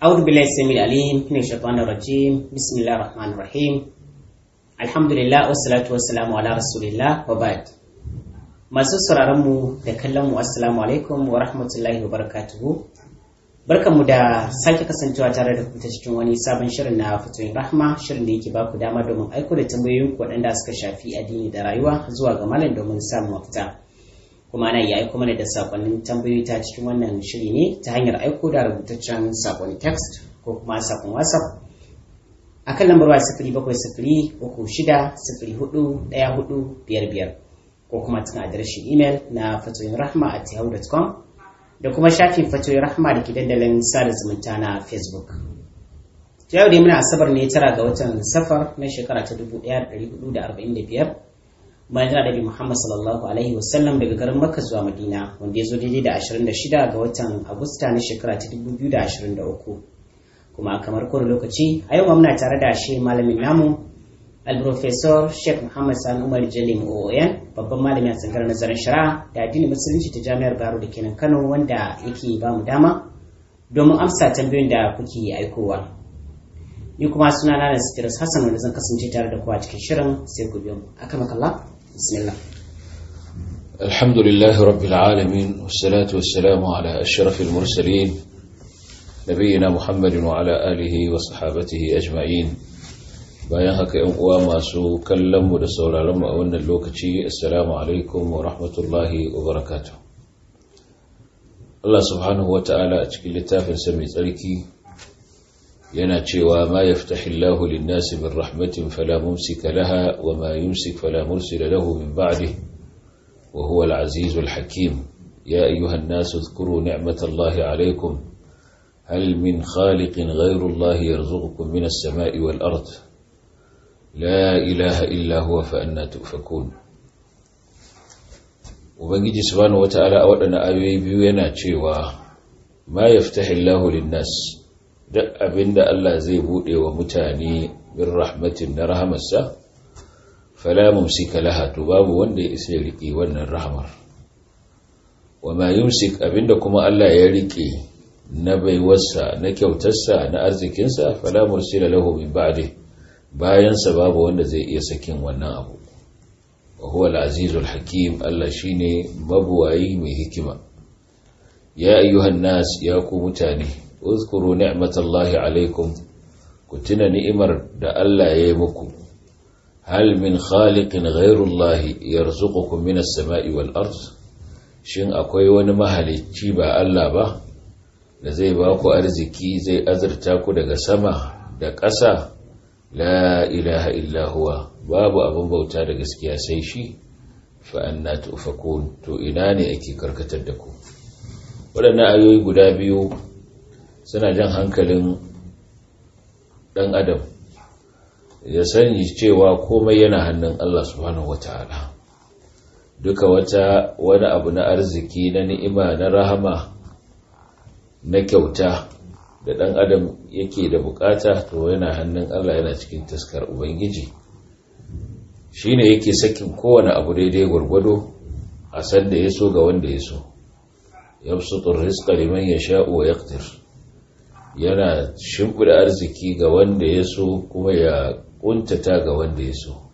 أعوذ بالله السميع العليم من الشيطان الرجيم بسم الله الرحمن الرحيم الحمد لله والصلاة والسلام على رسول الله وبعد masu sauraronmu da kallonmu assalamu alaikum wa rahmatullahi wa barakatuhu barkanmu da sake kasancewa tare da ku ta cikin wani sabon shirin na fatoyin rahma shirin da yake ba ku dama domin aiko da tambayoyin ku waɗanda suka shafi addini da rayuwa zuwa ga malam domin samun mafita kuma ana iya aiko mana da sakonnin tambayoyi ta cikin wannan shiri ne ta hanyar aiko da rubutaccen sakon text ko kuma sakon whatsapp a kan lambar waya sifiri bakwai sifiri uku shida sifiri hudu ɗaya hudu biyar biyar ko kuma cikin adireshin imel na fatoyin rahma at yahoo.com da kuma shafin fatoyin rahma da ke dandalin sada zumunta na facebook yau dai muna asabar ne tara ga watan safar na shekara ta 1445 bayan da nabi Muhammad sallallahu alaihi wasallam daga garin Makka zuwa Madina wanda ya zo daidai da 26 ga watan Agusta na shekara ta 2023 kuma kamar kowane lokaci a yau muna tare da shi malamin namu al-professor Sheikh Muhammad Sani Umar Jalim OON babban malami a tsangar nazarin shari'a da addinin musulunci ta Jami'ar Baro da kenan Kano wanda yake ba mu dama domin amsa tambayoyin da kuke aikowa ni kuma suna na Nasiru Hassan wanda zan kasance tare da ku a cikin shirin sai ku biyo mu akamakallah بسم الله الحمد لله رب العالمين والصلاة والسلام على أشرف المرسلين نبينا محمد وعلى آله وصحابته أجمعين bayan haka ‘yan uwa masu kallonmu da sauraronmu a wannan lokaci assalamu alaikum wa rahmatullahi wa barakatuh Allah subhanahu wa ta'ala a cikin littafinsa mai tsarki yana cewa ma yaftahillahu lin-nasi min rahmatin fala mumsika laha wa ma yumsik fala mursila lahu min ba'dihi wa huwa al-'azizu al-hakim ya ayyuha an-nasu dhkuru ni'matallahi 'alaykum hal min khaliqin ghayru Allahi yarzuqukum min as-sama'i wal-ard la ilaha illa huwa fa anna tufakun ubangiji subhanahu wata'ala a waɗannan ayoyi biyu yana cewa ma yaftahillahu lin-nasi duk abinda Allah zai bude wa mutane bin rahmatin na rahamarsa fala mumsika laha to babu wanda ya isa ya rike wannan rahamar wama yumsik abinda kuma Allah ya rike na baiwarsa na kyautarsa na arzikinsa fala mursila lahu min ba'di bayan sa babu wanda zai iya sakin wannan abu wa huwa al-azizul hakim Allah shine mabuwayi mai hikima ya ayyuhan nas ya ku mutane uzkuru ni'matallahi alaikum ku tuna ni'imar da Allah ya yi muku hal min khaliqin ghairullahi yarzuqukum minas sama'i wal ard shin akwai wani mahalicci ba Allah ba da zai ba ku arziki zai azurta ku daga sama da ƙasa la ilaha illa huwa babu abin bauta da gaskiya sai shi fa anna tufakun to ina ne ake karkatar da ku waɗannan ayoyi guda biyu suna jan hankalin ɗan adam ya sani cewa komai yana hannun Allah subhanahu wata'ala duka wata wani abu na arziki na ni'ima na rahama na kyauta da ɗan adam yake da bukata to yana hannun Allah yana cikin taskar ubangiji shine yake sakin kowane abu daidai gwargwado a sanda ya so ga wanda ya so yabsutur rizqa liman yasha'u wa yaqdir yana shimfida arziki ga wanda ya so kuma ya kuntata ga wanda ya so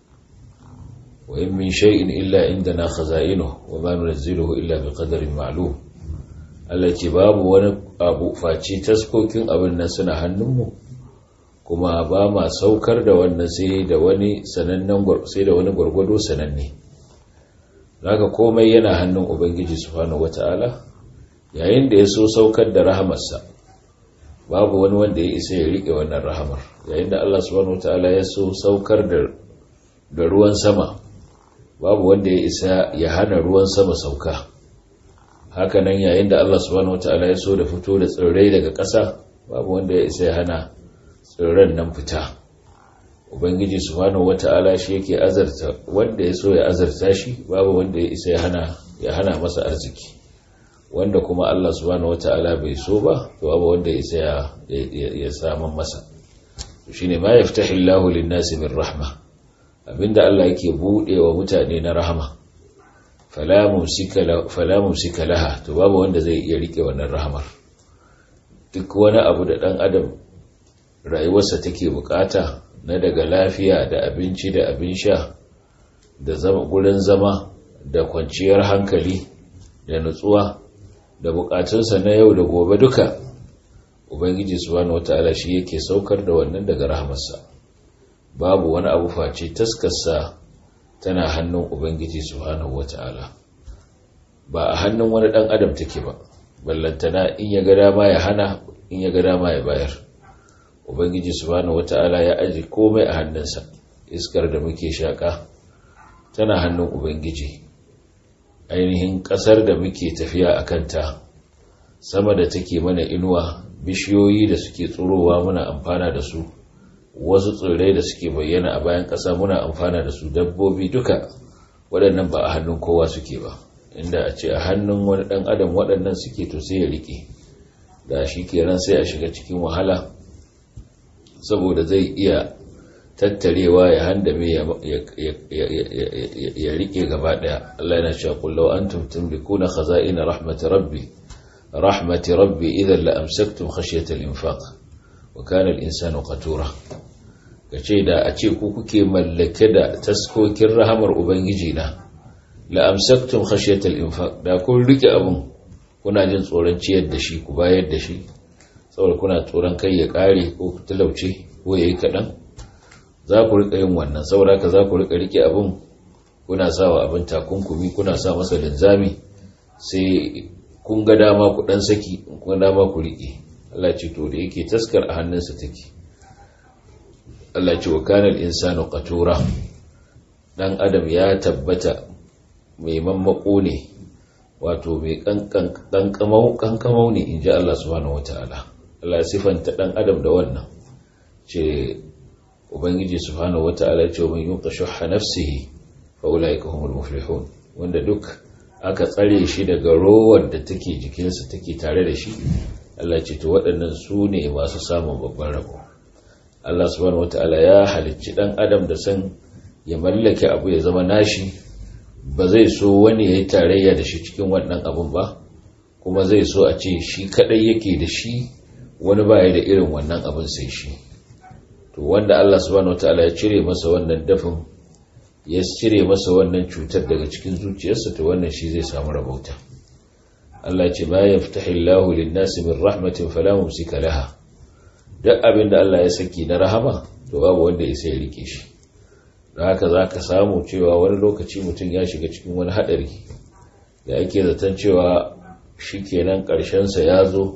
wa in min shay'in illa indana khaza'inuhu wa ma nunzilu illa biqadarin ma'lum Allah ce babu wani abu face taskokin abin nan suna hannunmu kuma ba ma saukar da wannan sai da wani sanannen sai da wani gwargwado sananne zaka komai yana hannun ubangiji subhanahu wata'ala yayin da ya so saukar da rahamarsa babu wani wanda ya isa ya rike wannan rahamar yayin da Allah subhanahu wataala ya so saukar da da ruwan sama babu wanda ya isa ya hana ruwan sama sauka haka nan yayin da Allah subhanahu wataala ya so da fito da tsirrai daga ƙasa babu wanda ya isa ya hana tsirran nan fita ubangiji subhanahu wataala shi yake azarta wanda ya so ya azarta shi babu wanda ya isa ya hana ya hana masa arziki wanda kuma Allah subhanahu wata'ala bai so ba to abu wanda ya isa ya saman masa shine ma yaftahillahu lin-nasi min rahma abinda Allah yake bude wa mutane na rahama fala mumsika fala mumsika laha to babu wanda zai iya rike wannan rahamar duk wani abu da ɗan adam rayuwarsa take bukata na daga lafiya da abinci da abin sha da zama gurin zama da kwanciyar hankali da nutsuwa da bukatunsa na yau da gobe duka ubangiji subhanahu wataala shi yake saukar da wannan daga rahamarsa babu wani abu face taskarsa tana hannun ubangiji subhanahu wataala ba a hannun wani dan adam take ba ballantana in ya ga dama ya hana in ya ga dama ya bayar ubangiji subhanahu wataala ya aji komai a hannunsa iskar da muke shaka tana hannun ubangiji ainihin kasar da muke tafiya a kanta sama da take mana inuwa bishiyoyi da suke tsurowa muna amfana da su wasu tsirrai da suke bayyana a bayan ƙasa muna amfana da su dabbobi duka waɗannan ba a hannun kowa suke ba inda a ce a hannun wani ɗan adam waɗannan suke to sai ya riƙe da shi kenan sai a shiga cikin wahala saboda zai iya tattarewa ya handame ya riƙe gaba ɗaya Allah yana cewa kullau antum tamlikuna khaza'ina rahmat rabbi rahmati rabbi idan la amsaktum khashyata al-infaq wa kana al-insanu qatura kace da a ce ku kuke mallake da taskokin rahamar ubangiji na la amsaktum khashyata al-infaq da kun rike abun kuna jin tsoron ciyar da shi ku bayar da shi saboda kuna tsoron kai ya kare ko ku talauce ko yayi kadan za ku rika yin wannan saboda haka za ku rika rike abun kuna sawa abin takunkumi kuna sa masa linzami sai kun ga dama ku dan saki kun dama ku rike Allah ce to da yake taskar a hannunsa take Allah ce wa kana al-insanu qatura dan adam ya tabbata mai mammako ne wato mai kankan kankamau kankamau ne inji Allah subhanahu wataala Allah sifanta dan adam da wannan ce ubangiji subhanahu wataala ya ce man yuqa shuhha nafsihi fa ulaika humul muflihun wanda duk aka tsare shi daga rowar da take jikinsa take tare da shi Allah ce to waɗannan su ne masu samun babban rabo Allah subhanahu wataala ya halicci dan adam da san ya mallake abu ya zama nashi ba zai so wani ya yi tarayya da shi cikin wannan abun ba kuma zai so a ce shi kadai yake da shi wani baya da irin wannan abun sai shi to wanda Allah subhanahu wataala ya cire masa wannan dafin ya cire masa wannan cutar daga cikin zuciyarsa to wannan shi zai samu rabauta Allah ce ma yaftahi Allahu lin-nasi min rahmatin fala mumsika laha duk abinda Allah ya saki na rahama to babu wanda ya sai rike shi don haka zaka samu cewa wani lokaci mutum ya shiga cikin wani hadari da ake zaton cewa shikenan karshen sa ya zo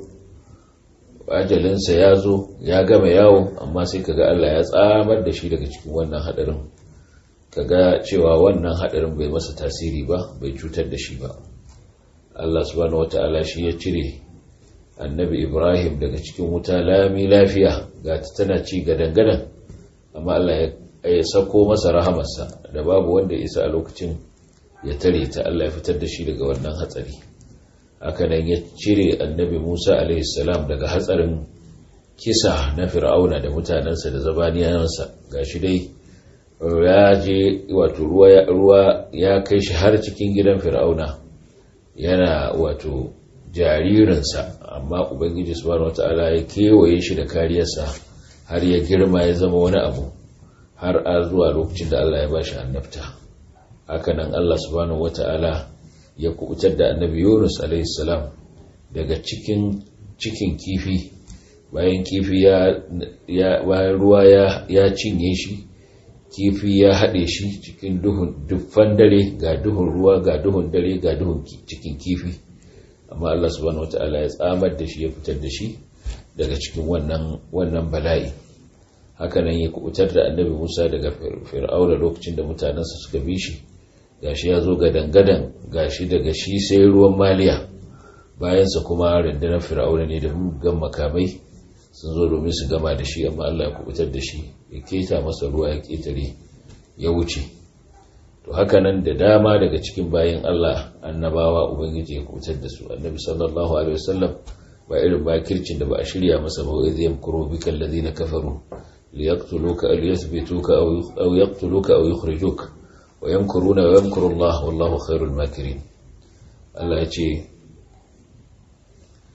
ajalin sa ya zo ya gama yawo amma sai kaga Allah ya tsamar da shi daga cikin wannan hadarin kaga cewa wannan hadarin bai masa tasiri ba bai cutar da shi ba Allah subhanahu wata'ala shi ya cire annabi Ibrahim daga cikin wuta lami lafiya ga ta tana ci gadan-gadan amma Allah ya sako masa rahamarsa da babu wanda isa a lokacin ya tare ta Allah ya fitar da shi daga wannan hatsari haka nan ya cire annabi Musa alaihi salam daga hatsarin kisa na fir'auna da mutanensa da zabaniyansa gashi dai ya je wato ruwa ya kai shi har cikin gidan fir'auna yana wato jaririnsa amma ubangiji subhanahu wata'ala ya kewaye shi da kariyarsa har ya girma ya zama wani abu har a zuwa lokacin da Allah ya ba shi annabta hakanan Allah subhanahu wata'ala ya kubutar da annabi Yunus alaihi salam daga cikin cikin kifi bayan kifi ya bayan ruwa ya cinye shi kifi ya haɗe shi cikin duhun dufan dare ga duhun ruwa ga duhun dare ga duhun cikin kifi amma Allah subhanahu wata'ala ya tsamar da shi ya fitar da shi daga cikin wannan wannan bala'i hakanan ya kubutar da annabi Musa daga fir'auna lokacin da mutanensa suka bi shi gashi ya zo gadan-gadan gashi daga shi sai ruwan maliya bayansa kuma rundunar fir'auna ne da muggan makamai sun zo domin su gama da shi amma Allah ya kubutar da shi ya keta masa ruwa ya ketare ya wuce to haka nan da dama daga cikin bayan Allah annabawa ubangiji ya kubutar da su annabi sallallahu alaihi wasallam ba irin bakircin da ba a shirya masa ba wai zai kuro bika allazina kafaru liyaqtuluka aw yuthbituka aw yaqtuluka aw yukhrijuka wa yamkuruna wa yamkuru Allah wallahu khairul makirin Allah ya ce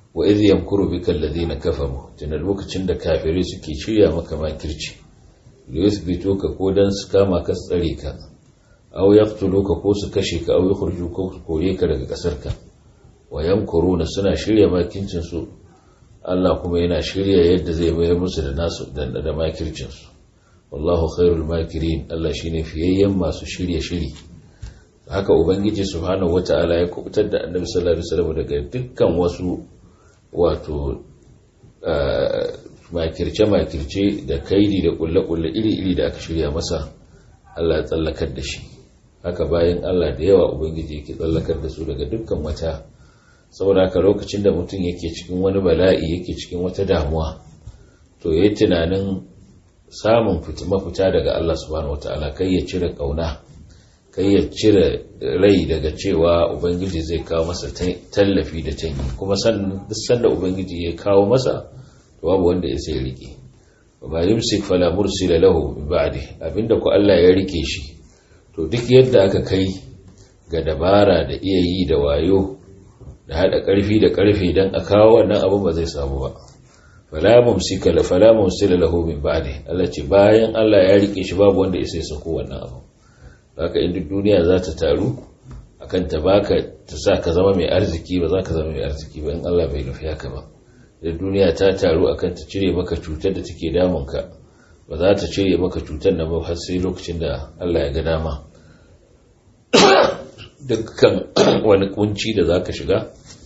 wa idh yamkuru bika alladhina kafaru tana lokacin da kafirai suke shirya maka makirci da yuthbituka ko dan su kama ka tsare ka aw yaqtuluka ko su kashe ka aw yukhrijuka ko su kore ka daga kasar ka wa yamkuruna suna shirya makincin su Allah kuma yana shirya yadda zai bayar musu da nasu da makircin su wallahu khairul makirin Allah shine fiyayyen masu shirye shiri haka ubangiji subhanahu wataala ya kubutar da annabi sallallahu alaihi wasallam daga dukkan wasu wato makirce makirce da kaidi da kulle kulle iri iri da aka shirya masa Allah ya tsallakar da shi haka bayan Allah da yawa ubangiji yake tsallakar da su daga dukkan wata saboda haka lokacin da mutum yake cikin wani bala'i yake cikin wata damuwa to yayi tunanin samun mafita daga Allah subhanahu wataala kai ya cire kauna kai ya cire rai daga cewa ubangiji zai kawo masa tallafi da tanyi kuma duk sanda ubangiji ya kawo masa to babu wanda ya sai rike ba yumsik fala mursila lahu min ba'di abinda ku Allah ya rike shi to duk yadda aka kai ga dabara da iya yi da wayo da hada karfi da karfe dan a kawo wannan abin ba zai samu ba fala mumsika la fala mursila lahu min ba'di Allah ce bayan Allah ya rike shi babu wanda ya sai sako wannan abu haka inda duniya za ta taru akan ta baka ta sa ka zama mai arziki ba za ka zama mai arziki ba in Allah bai nufi haka ba da duniya ta taru akan ta cire maka cutar da take damunka ba za ta cire maka cutar nan ba har sai lokacin da Allah ya ga dama dukkan wani kunci da za ka shiga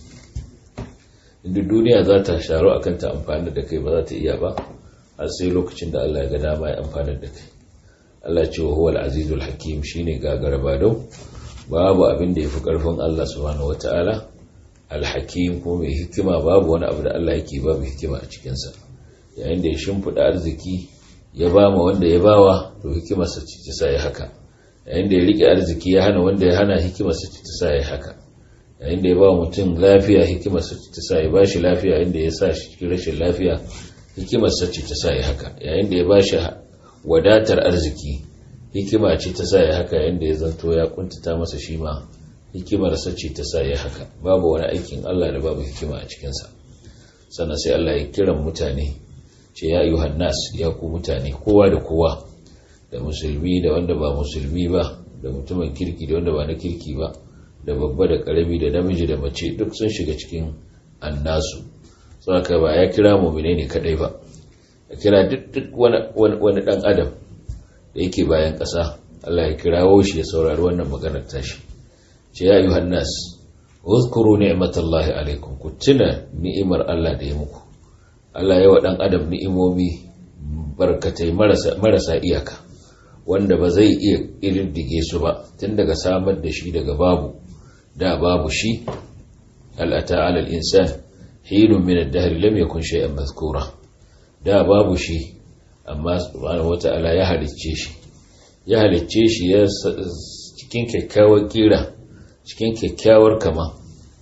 inda duniya za ta sharu akan ta amfani da kai ba za ta iya ba har sai lokacin da Allah ya ga dama ya amfani da kai Allah ce wa huwal azizul hakim shine gagara badau babu abin da yafi karfin Allah subhanahu wataala alhakim ko mai hikima babu wani abu da Allah yake babu hikima a cikin sa yayin da ya shimfida arziki ya ba ma wanda ya bawa to hikimar sa ce ta sai haka yayin da ya rike arziki ya hana wanda ya hana hikimar sa ce ta sai haka yayin da ya ba mutum lafiya hikimar sa ce ta sai bashi lafiya yayin da ya sa shi cikin rashin lafiya hikimar sa ce ta sai haka yayin da ya bashi wadatar arziki hikima ce ta sa ya haka yadda ya zanto ya kuntata masa shi ma hikimarsa ce ta sa ya haka babu wani aikin Allah da babu hikima a cikinsa sannan sai Allah ya kiran mutane ce ya yi hannas ya ku mutane kowa da kowa da musulmi da wanda ba musulmi ba da mutumin kirki da wanda ba na kirki ba da babba da karami da namiji da mace duk sun shiga cikin annasu saboda ba ya kira mu ne kadai ba ya kira duk wani ɗan adam da yake bayan ƙasa Allah ya kirawo shi ya saurari wannan maganar tashi ce ya yi hannas uzkuru ni'matallahi alaikum ku tuna ni'imar Allah da ya muku Allah ya wa ɗan adam ni'imomi barkatai marasa iyaka wanda ba zai iya ƙididdige su ba tun daga samar da shi daga babu da babu shi al'ata alal insan hinun min ad-dahr lam yakun shay'an mazkura da babu shi amma subhanahu wata'ala ya halicce shi ya halicce shi ya cikin kyakkyawar kira cikin kyakkyawar kama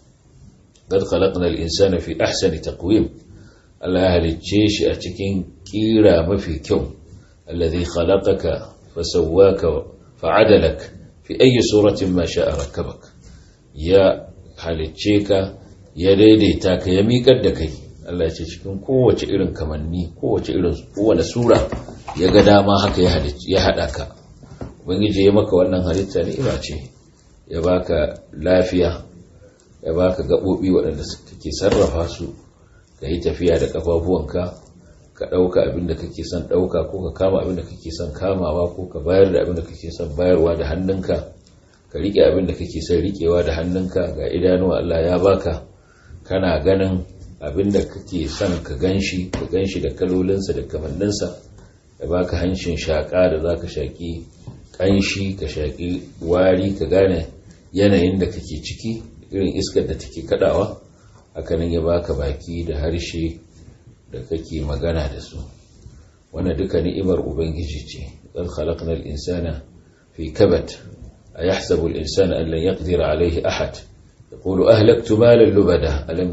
qad khalaqna al-insana fi ahsani taqwim Allah ya halicce shi a cikin kira mafi kyau alladhi khalaqaka fasawwaka fa'adalak fi ayi suratin ma sha'a rakkabak ya halicce ka ya daidaita ka ya miƙar da kai Allah ya ce cikin kowace irin kamanni kowace irin kowane sura ya ga dama haka ya haɗa ka ubangiji ya maka wannan halitta ni'ima ce ya baka lafiya ya baka gaɓoɓi waɗanda kake sarrafa su ka yi tafiya da ƙafafuwanka ka ɗauka abin da kake son ɗauka ko ka kama abin da kake son kamawa ko ka bayar da abin da kake son bayarwa da hannunka ka riƙe abin da kake son riƙewa da hannunka ga idanuwa Allah ya baka kana ganin abinda kake son ka ganshi ka ganshi da kalolinsa da kamanninsa da baka hancin shaƙa da za ka shaƙi ƙanshi ka shaƙi wari ka gane yanayin da kake ciki irin iskar da take kaɗawa hakanan ya baka baki da harshe da kake magana da su wannan duka ni'imar ubangiji ce qad khalaqna al-insana fi kabat ayahsabu al-insana an lan yaqdira alayhi ahad يقول أهلكت مالا لبدا ألم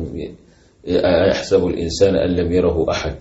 يحسب الإنسان أن لم يره أحد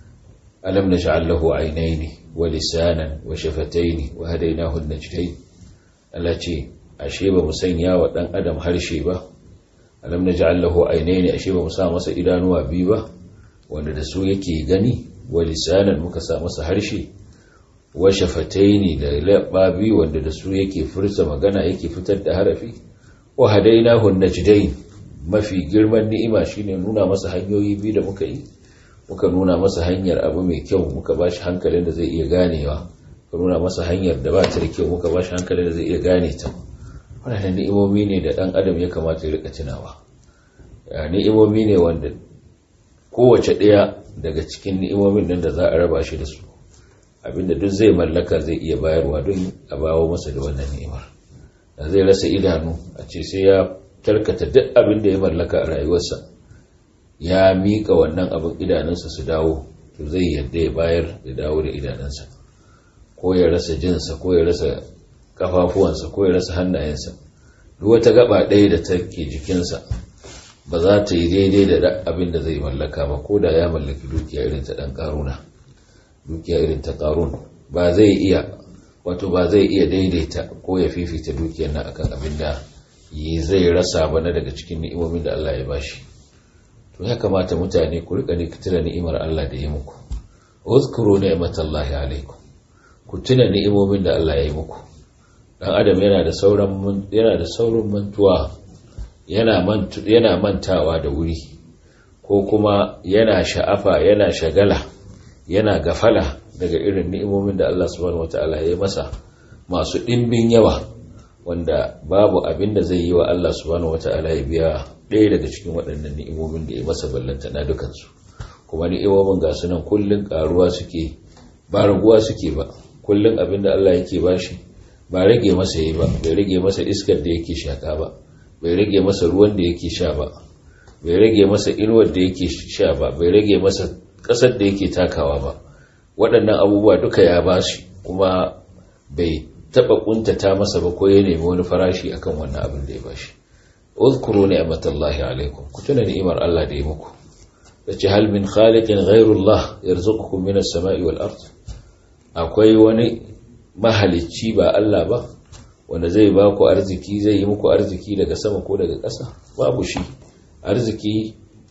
ألم نجعل له عينين ولسانا وشفتين وهديناه النجدين التي أشيب مسنيا ودن أدم هرشيبة alam naj'al lahu aynayn ashe ba mu sa masa idanuwa biyu ba wanda da su yake gani wa lisanan muka sa masa harshe wa shafataini da labba biyu wanda da su yake furta magana yake fitar da harafi wa hadainahu najdain mafi girman ni'ima shine nuna masa hanyoyi biyu da muka yi muka nuna masa hanyar abu mai kyau muka bashi hankalin da zai iya ganewa muka nuna masa hanyar da ba ta da kyau muka bashi hankalin da zai iya gane ta wannan ni'imomi ne da dan adam ya kamata ya rika tunawa ya ni'imomi ne wanda kowace ɗaya daga cikin ni'imomin nan da za a raba shi da su abinda duk zai mallaka zai iya bayarwa don a bawo masa da wannan ni'imar da zai rasa idanu a ce sai ya tarkata duk abin da ya mallaka a rayuwarsa ya miƙa wannan abin idanunsa su dawo to zai yadda ya bayar da dawo da idanunsa ko ya rasa jinsa ko ya rasa kafafuwansa ko ya rasa hannayensa duk wata gaba ɗaya da take jikinsa ba za ta yi daidai da abin da zai mallaka ba ko da ya mallaki dukiya irin ta ɗan ƙaruna dukiya irin ta ƙarun ba zai iya wato ba zai iya daidaita ko ya fifita dukiyar na akan abin da yi zai rasa ba na daga cikin ni'imomin da Allah ya bashi to ya kamata mutane ku rika tuna ni'imar Allah da ya muku uzkuru ni'matallahi alaikum ku tuna ni'imomin da Allah ya yi muku dan adam yana da sauran yana da saurin mantuwa yana mantu yana mantawa da wuri ko kuma yana sha'afa yana shagala yana gafala daga irin ni'imomin da Allah subhanahu wataala ya yi masa masu ɗimbin yawa wanda babu abin da zai yi wa Allah subhanahu wata'ala ya biya ɗaya daga cikin waɗannan ni'imomin da ya masa ballanta na dukansu kuma ni'imomin ga sunan kullun karuwa suke ba raguwa suke ba kullun abin da Allah yake bashi ba rage masa yi ba bai rage masa iskar da yake shaka ba bai rage masa ruwan da yake sha ba bai rage masa inuwar da yake sha ba bai rage masa ƙasar da yake takawa ba waɗannan abubuwa duka ya bashi kuma bai taba kuntata masa ba ko ya nemi wani farashi akan wannan abin da ya bashi uzkuru ni'matallahi alaikum ku tuna ni'imar Allah da ya muku yace hal min khaliqin ghayrullah yarzuqukum minas sama'i wal ard akwai wani mahalicci ba Allah ba wanda zai ba ku arziki zai yi muku arziki daga sama ko daga ƙasa babu shi arziki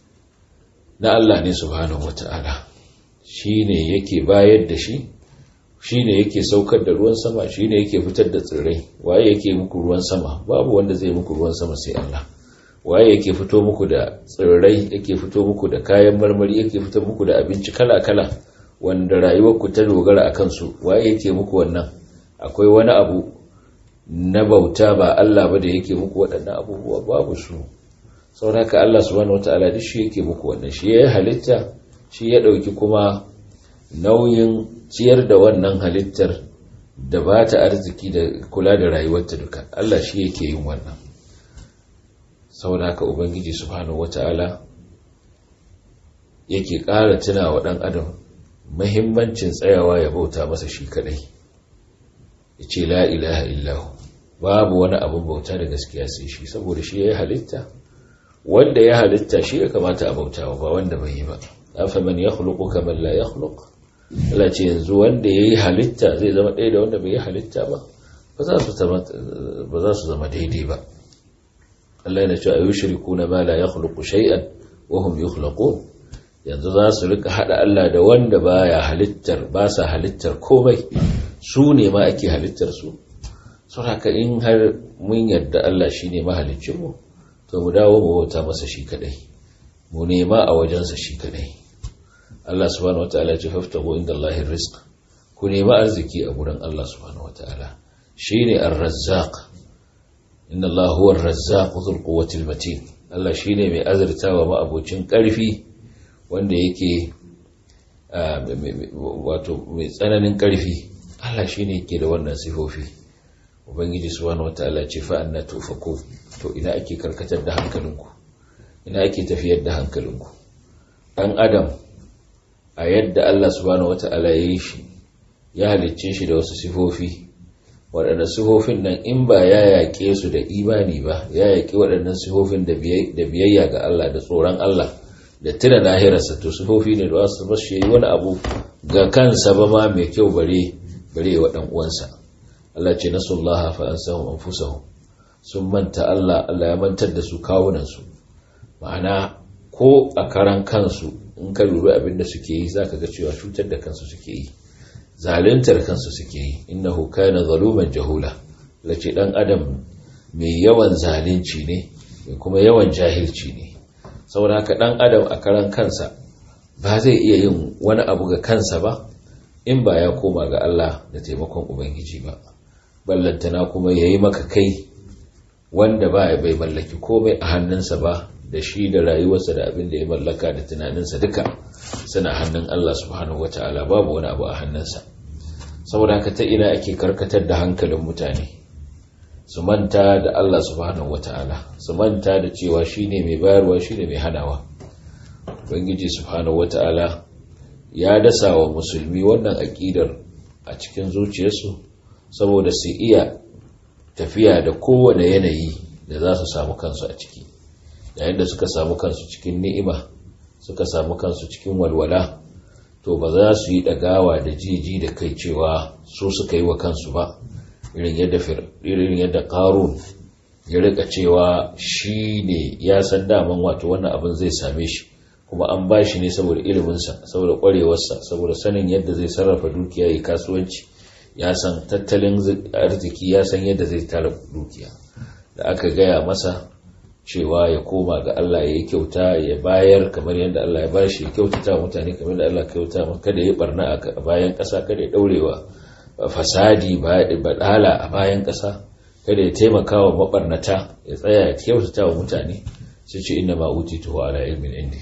na Allah ne subhanahu wata'ala shine yake bayar da shi shi ne yake saukar da ruwan sama shi ne yake fitar da tsirrai waye yake muku ruwan sama babu wanda zai muku ruwan sama sai Allah waye yake fito muku da tsirrai yake fito muku da kayan marmari yake fito muku da abinci kala-kala wanda rayuwarku ta dogara a kansu waye yake muku wannan akwai wani abu na bauta ba Allah ba da yake muku waɗannan abubuwa babu su sauraka Allah subhanahu wataala duk shi yake muku wannan shi ya halitta shi ya ɗauki kuma nauyin ciyar da wannan halittar da ba ta arziki da kula da rayuwarta duka Allah shi yake yin wannan saboda haka ubangiji subhanahu wata'ala yake ƙara tuna wa ɗan adam mahimmancin tsayawa ya bauta masa shi kadai ya ce la ilaha illahu babu wani abin bauta da gaskiya sai shi saboda shi ya yi halitta wanda ya halitta shi ya kamata a bautawa ba wanda bai yi ba afa man yakhluqu kama la yakhluq Allah ce yanzu wanda ya yi halitta zai zama ɗaya da wanda bai yi halitta ba ba za su zama daidai ba Allah yana cewa ayu shiriku na ma la ya khuluqu shay'an wa hum yukhlaqun yanzu za su rika hada Allah da wanda baya halittar ba sa halittar komai su ne ma ake halittar su saboda in har mun yarda Allah shine mahaliccin mu to mu dawo mu bauta masa shi kadai mu nema a wajensa shi kadai Allah subhanahu wataala ya ce faftahu inda Allahi rizq ku nemi arziki a gurin Allah subhanahu wataala shine ar-razzaq inna Allah huwa ar-razzaq dhul quwwati matin Allah shine mai azurtawa ma abocin karfi wanda yake wato mai tsananin karfi Allah shine yake da wannan sifofi ubangiji subhanahu wataala ya ce fa anna tufaku to ina ake karkatar da hankalinku ina ake tafiyar da hankalinku dan adam a yadda Allah subhanahu wata'ala ya yi shi ya halicce shi da wasu sifofi waɗanda sifofin nan in ba ya yaƙe su da imani ba ya yaƙi waɗannan sifofin da biyayya ga Allah da tsoron Allah da tuna lahirarsa to sifofi ne da wasu ba shi yi wani abu ga kansa ba ma mai kyau bare bare wa ɗan uwansa Allah ce nasullaha fa ansahum anfusahum sun manta Allah Allah ya mantar da su kawunan su ma'ana ko a karan kansu in ka lura abin da suke yi zaka ga cewa cutar da kansu suke yi zaluntar kansu suke yi innahu kana zaluman jahula lace dan adam mai yawan zalunci ne mai kuma yawan jahilci ne saboda haka dan adam a karan kansa ba zai iya yin wani abu ga kansa ba in ba ya koma ga Allah da taimakon ubangiji ba ballantana kuma yayi maka kai wanda ba bai mallaki komai a hannunsa ba da shi da rayuwarsa da abin da ya mallaka da tunaninsa duka suna hannun Allah subhanahu wataala babu wani abu a hannunsa saboda haka ta ina ake karkatar da hankalin mutane su manta da Allah subhanahu wata'ala su manta da cewa shine mai bayarwa shine mai hanawa ubangiji subhanahu wata'ala ya dasa wa musulmi wannan aƙidar a cikin zuciyarsu saboda su iya tafiya da kowane yanayi da za su samu kansu a ciki yayin da suka samu kansu cikin ni'ima suka samu kansu cikin walwala to ba za su yi ɗagawa da jiji da kai cewa su suka yi wa kansu ba irin yadda irin yadda qarun ya rika cewa shi ne ya san daman wato wannan abin zai same shi kuma an ba shi ne saboda iliminsa saboda kwarewarsa saboda sanin yadda zai sarrafa dukiya ya kasuwanci ya san tattalin arziki ya san yadda zai tara dukiya da aka gaya masa cewa ya koma ga Allah ya yi kyauta ya bayar kamar yadda Allah ya bashi ya kyautata mutane kamar yadda Allah ya kyauta kada ya barna a bayan ƙasa kada ya daurewa fasadi baɗala a bayan ƙasa kada ya taimaka wa maɓarnata ya tsaya ya kyautata wa mutane sai ce ina ma uti tuwa ala ilmin indi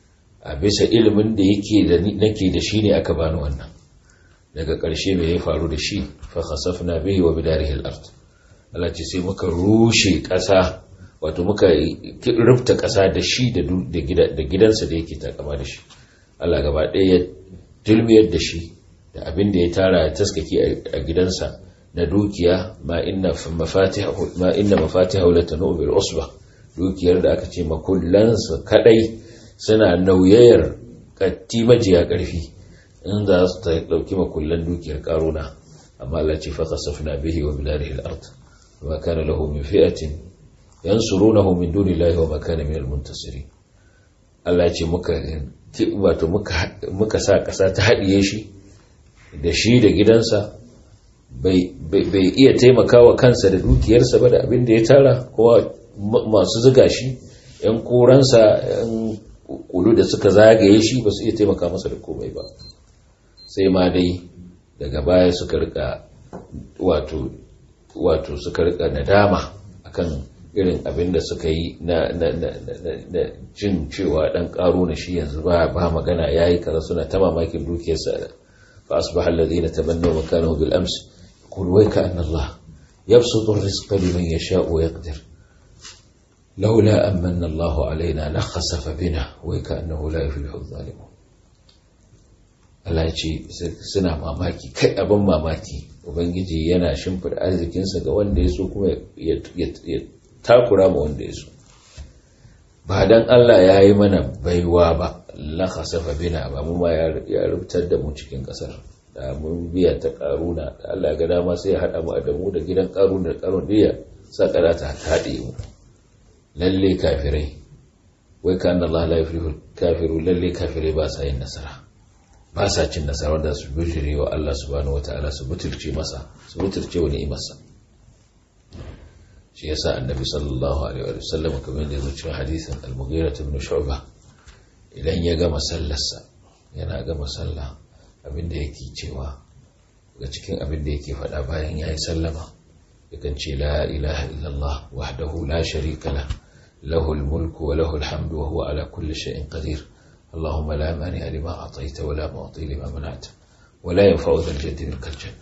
a bisa ilimin da yake da nake da shi ne aka bani wannan daga ƙarshe mai ya faru da shi fa khasafna bihi wa bidarihi al-ard Allah ce sai muka rushe ƙasa wato muka rufta ƙasa da shi da gidansa da yake takama da shi Allah gaba ɗaya ya dulmiyar da shi da abin da ya tara ya taskake a gidansa na dukiya ma inna mafatiha la tanu bil usba dukiyar da aka ce makullansa kadai suna nauyayar katti majiya karfi in za su ta dauki makullan dukiyar karuna amma Allah ce fa khasafna bihi wa bidarihi al-ard wa kana lahu min fi'atin yansurunahu min dunillahi wa ma kana min al-muntasirin Allah ce muka wato muka sa kasa ta haɗiye shi da shi da gidansa bai iya taimakawa kansa da dukiyarsa ba da abin da ya tara kowa masu ziga shi yan koransa yan kulu da suka zagaye shi ba su iya taimaka masa da komai ba sai ma dai daga baya suka rika wato wato suka rika nadama akan irin abin da suka yi na jin cewa dan karo na shi yanzu ba magana yayi kara suna ta mamakin dukiyarsa فأصبح الذين تمنوا مكانه بالأمس يقول ويك أن الله يبسط الرزق لمن يشاء ويقدر لولا أمن الله علينا لخسف بنا ويك أنه لا يفلح الظالمون Allah ya ce suna mamaki kai abin mamaki Ubangiji yana shimfida arzikinsa ga wanda ya so kuma ya takura ma wanda ya so ba don Allah ya yi mana baiwa ba lakasafa bina ba mu ma ya rubutar da mu cikin kasar da mun biya ta karuna da Allah ga dama sai ya hada mu da mu da gidan karuna da karuna diya sa kada ta haɗe mu lalle kafirai wai ka anna Allah la yuflihu kafiru lalle kafirai ba sa yin nasara ba sa cin nasara wanda su bijire wa Allah subhanahu wataala su butulce masa su butulce wa ni'imarsa shi yasa annabi sallallahu alaihi wa sallam kamar da yazo cikin hadisin al-mughira ibn shu'bah idan ya gama sallarsa yana gama sallah abinda yake cewa ga cikin abinda yake faɗa bayan ya yi sallama yakan ce la ilaha illallah wahdahu la sharika la lahu mulku wa lahu alhamdu wa huwa ala kulli shay'in qadir اللهم لا مانع لما أعطيت ولا معطي لما منعت ولا ينفع ذا الجد منك الجد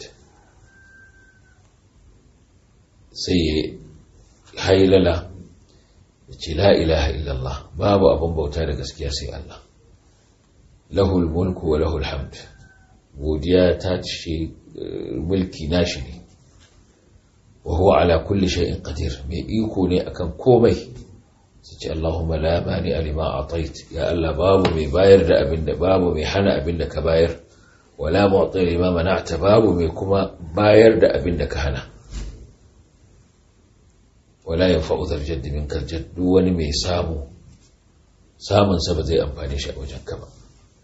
سي هيللا ce la ilaha illallah babu abin bauta da gaskiya sai Allah lahul mulku wa lahul hamd godiya ta ce mulki nashi ne wa huwa ala kulli shay'in qadir mai iko ne akan komai su ce Allahumma la mani alima atait ya Allah babu mai bayar da abin da babu mai hana abin da ka bayar wala mu'ti lima mana'ta babu mai kuma bayar da abin da ka hana wala ya fa'u zarjar dimin karjar duk wani mai samu samunsa ba zai amfani shi a wajen ka ba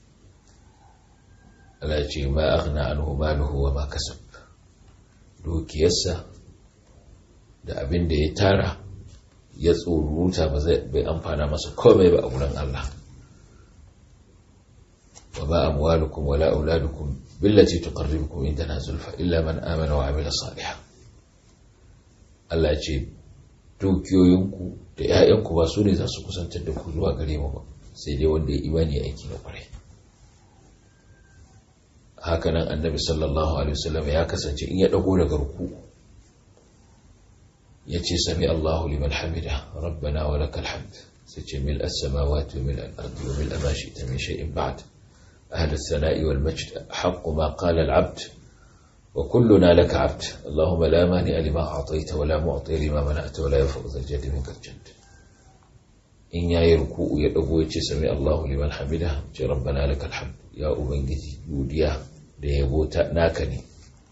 Allah ce ma aghna anhu maluhu wa ma kasab dukiyarsa da abin da ya tara ya tsoruta ba zai bai amfana masa komai ba a wurin Allah wa ba amwalukum wala auladukum billati tuqarribukum indana zulfa illa man amana wa amila salihan Allah ce dukiyoyinku da ‘ya'yanku ba su ne za su kusantar da ku zuwa gare mu ba sai dai wanda ya imani aiki na kwarai hakanan annabi sallallahu alaihi wasallam ya kasance in ya dago daga ruku ya ce sami Allahu liman hamida rabbana wa lakal hamd sai ce mil as-samawati wa mil al-ardi wa mil ma shi'ta min shay'in ba'd ahli as-sana'i wal majd haqqu ma qala al-'abd wa kulluna laka 'abd Allahumma la mani'a lima a'tayta wa la mu'ti lima mana'ta wa la yanfa'u dhal jaddi minkal jadd in yayi ruku'u ya dago ya ce sami Allahu liman hamida ce rabbana lakal hamd ya ubangiji godiya da yabo ta naka ne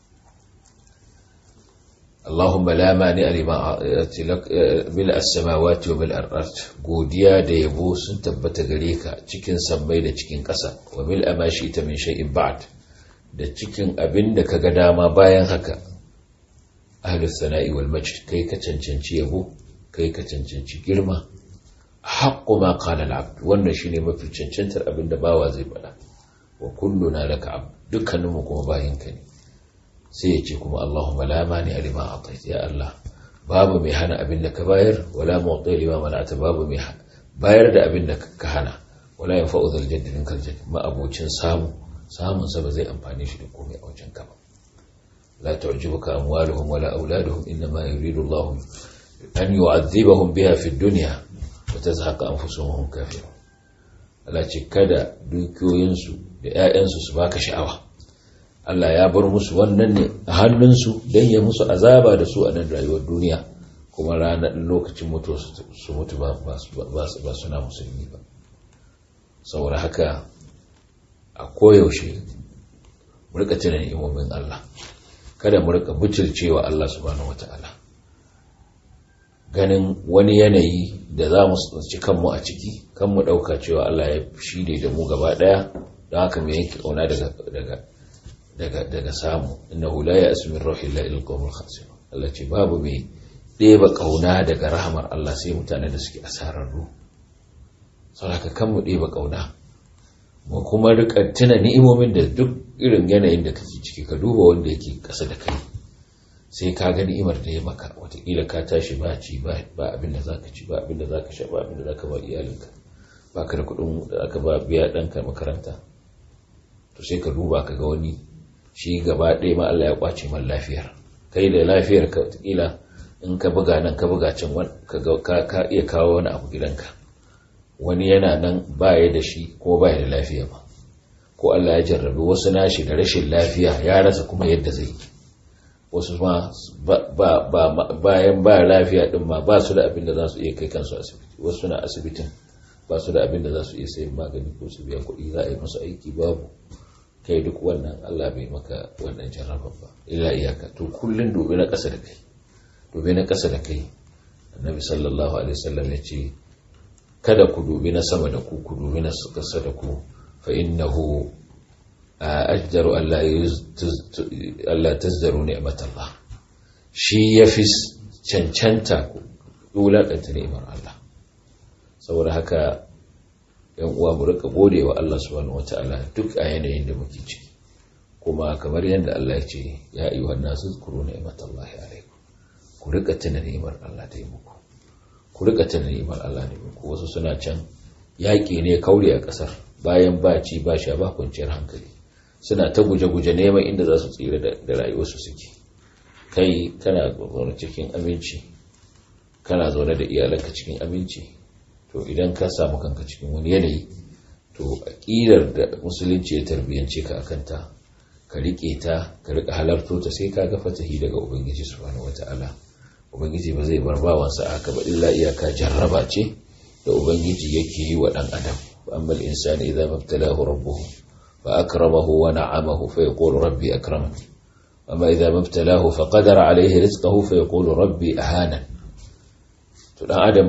Allahumma la mani alima bil as-samawati wa bil ard godiya da yabo sun tabbata gare ka cikin sammai da cikin ƙasa wa bil amashi ta min shay'in ba'd da cikin abin da kaga dama bayan haka ahlus sana'i wal majd kai ka cancanci yabo kai ka cancanci girma haqqu ma qala al-abd wannan shine mafi cancantar abin da bawa zai faɗa wa kulluna laka abd dukkaninmu kuma bayinka ne sai ya ce kuma Allahumma la mani alima atait ya Allah babu mai hana abin da ka bayar wala mu'ti lima mana'ata babu mai bayar da abin da ka hana wala yanfa'u dhal jadd minkal jadd ma abocin samu samun sa ba zai amfane shi da komai a wajen ka ba la tu'jibuka amwaluhum wala auladuhum inma yuridu Allah an yu'adhibahum biha fi dunya wa tazhaqa anfusuhum kafirun Allah ce kada dukiyoyinsu da 'ya'yansu su baka sha'awa Allah ya bar musu wannan ne a hannunsu don ya musu azaba da su a nan rayuwar duniya kuma ranar lokacin mutu su mutu ba suna musulmi ba saboda haka a koyaushe murka tunan imomin Allah kada murka butulcewa Allah subhanahu wata'ala ganin wani yanayi da za mu ci kanmu a ciki kan mu ɗauka cewa Allah ya shi ne da mu gaba ɗaya don haka mai yanke ƙauna daga samu innahu la ya asmin ruhi la il qawmul khasir Allah ce babu mai ɗeba ƙauna daga rahamar Allah sai mutane da suke asararru saboda kan mu ɗeba ƙauna mu kuma rika tuna ni'imomin da duk irin yanayin da kake ciki ka duba wanda yake ƙasa da kai sai ka ga ni'imar da ya maka watakila ka tashi ba ci ba abin da zaka ci ba abin da zaka sha ba abin da zaka ba iyalinka ba ka da kuɗin da aka ba biya ɗanka makaranta to sai ka duba ka ga wani shi gaba ɗaya ma Allah ya kwace man lafiyar kai da lafiyar ka watakila in ka buga nan ka buga can ka iya kawo wani abu gidanka wani yana nan baya da shi ko baya da lafiya ba ko Allah ya jarrabi wasu nashi da rashin lafiya ya rasa kuma yadda zai wasu ma bayan ba lafiya din ma ba su da abin da za su iya kai kansu asibiti wasu na asibitin ba su da abin da za su iya sayan magani ko su biya kuɗi za a yi musu aiki babu kai duk wannan Allah bai maka wannan jarrabar ba illa iyaka to kullun dobe na ƙasa da kai dobe na ƙasa da kai annabi sallallahu alaihi wasallam ya ce kada ku dubi na sama da ku ku dubi na ƙasa da ku fa innahu ajdaru Allah tazdaru ni'matallah shi yafi cancanta ku wulakanta ni'mar Allah saboda haka yan uwa mu rika gode wa Allah subhanahu wataala duk a yanayin da muke ciki kuma kamar yadda Allah ya ce ya ayyuhan nasu zkuru ni'matallahi alaikum ku rika tuna ni'mar Allah ta yi muku ku rika tuna ni'mar Allah ne muku wasu suna can yaƙi ne kaure a ƙasar bayan ba ci ba sha ba kwanciyar hankali suna ta guje-guje neman inda za su tsira da rayuwarsu suke kai kana zaune cikin aminci kana zaune da iyalanka cikin aminci to idan ka samu kanka cikin wani yanayi to aƙidar da musulunci ya tarbiyyance ka akan ta ka riƙe ta ka riƙa halarto ta sai ka ga fatahi daga ubangiji subhanahu wata'ala ubangiji ba zai bar bawansa aka ba illa iyaka jarraba ce da ubangiji yake yi wa ɗan adam amma al-insani idza mabtalahu rabbuhu فأكرمه ونعمه فيقول ربي أكرمن أما إذا ما ابتلاه فقدر عليه رزقه فيقول ربي أهانا تدعى آدم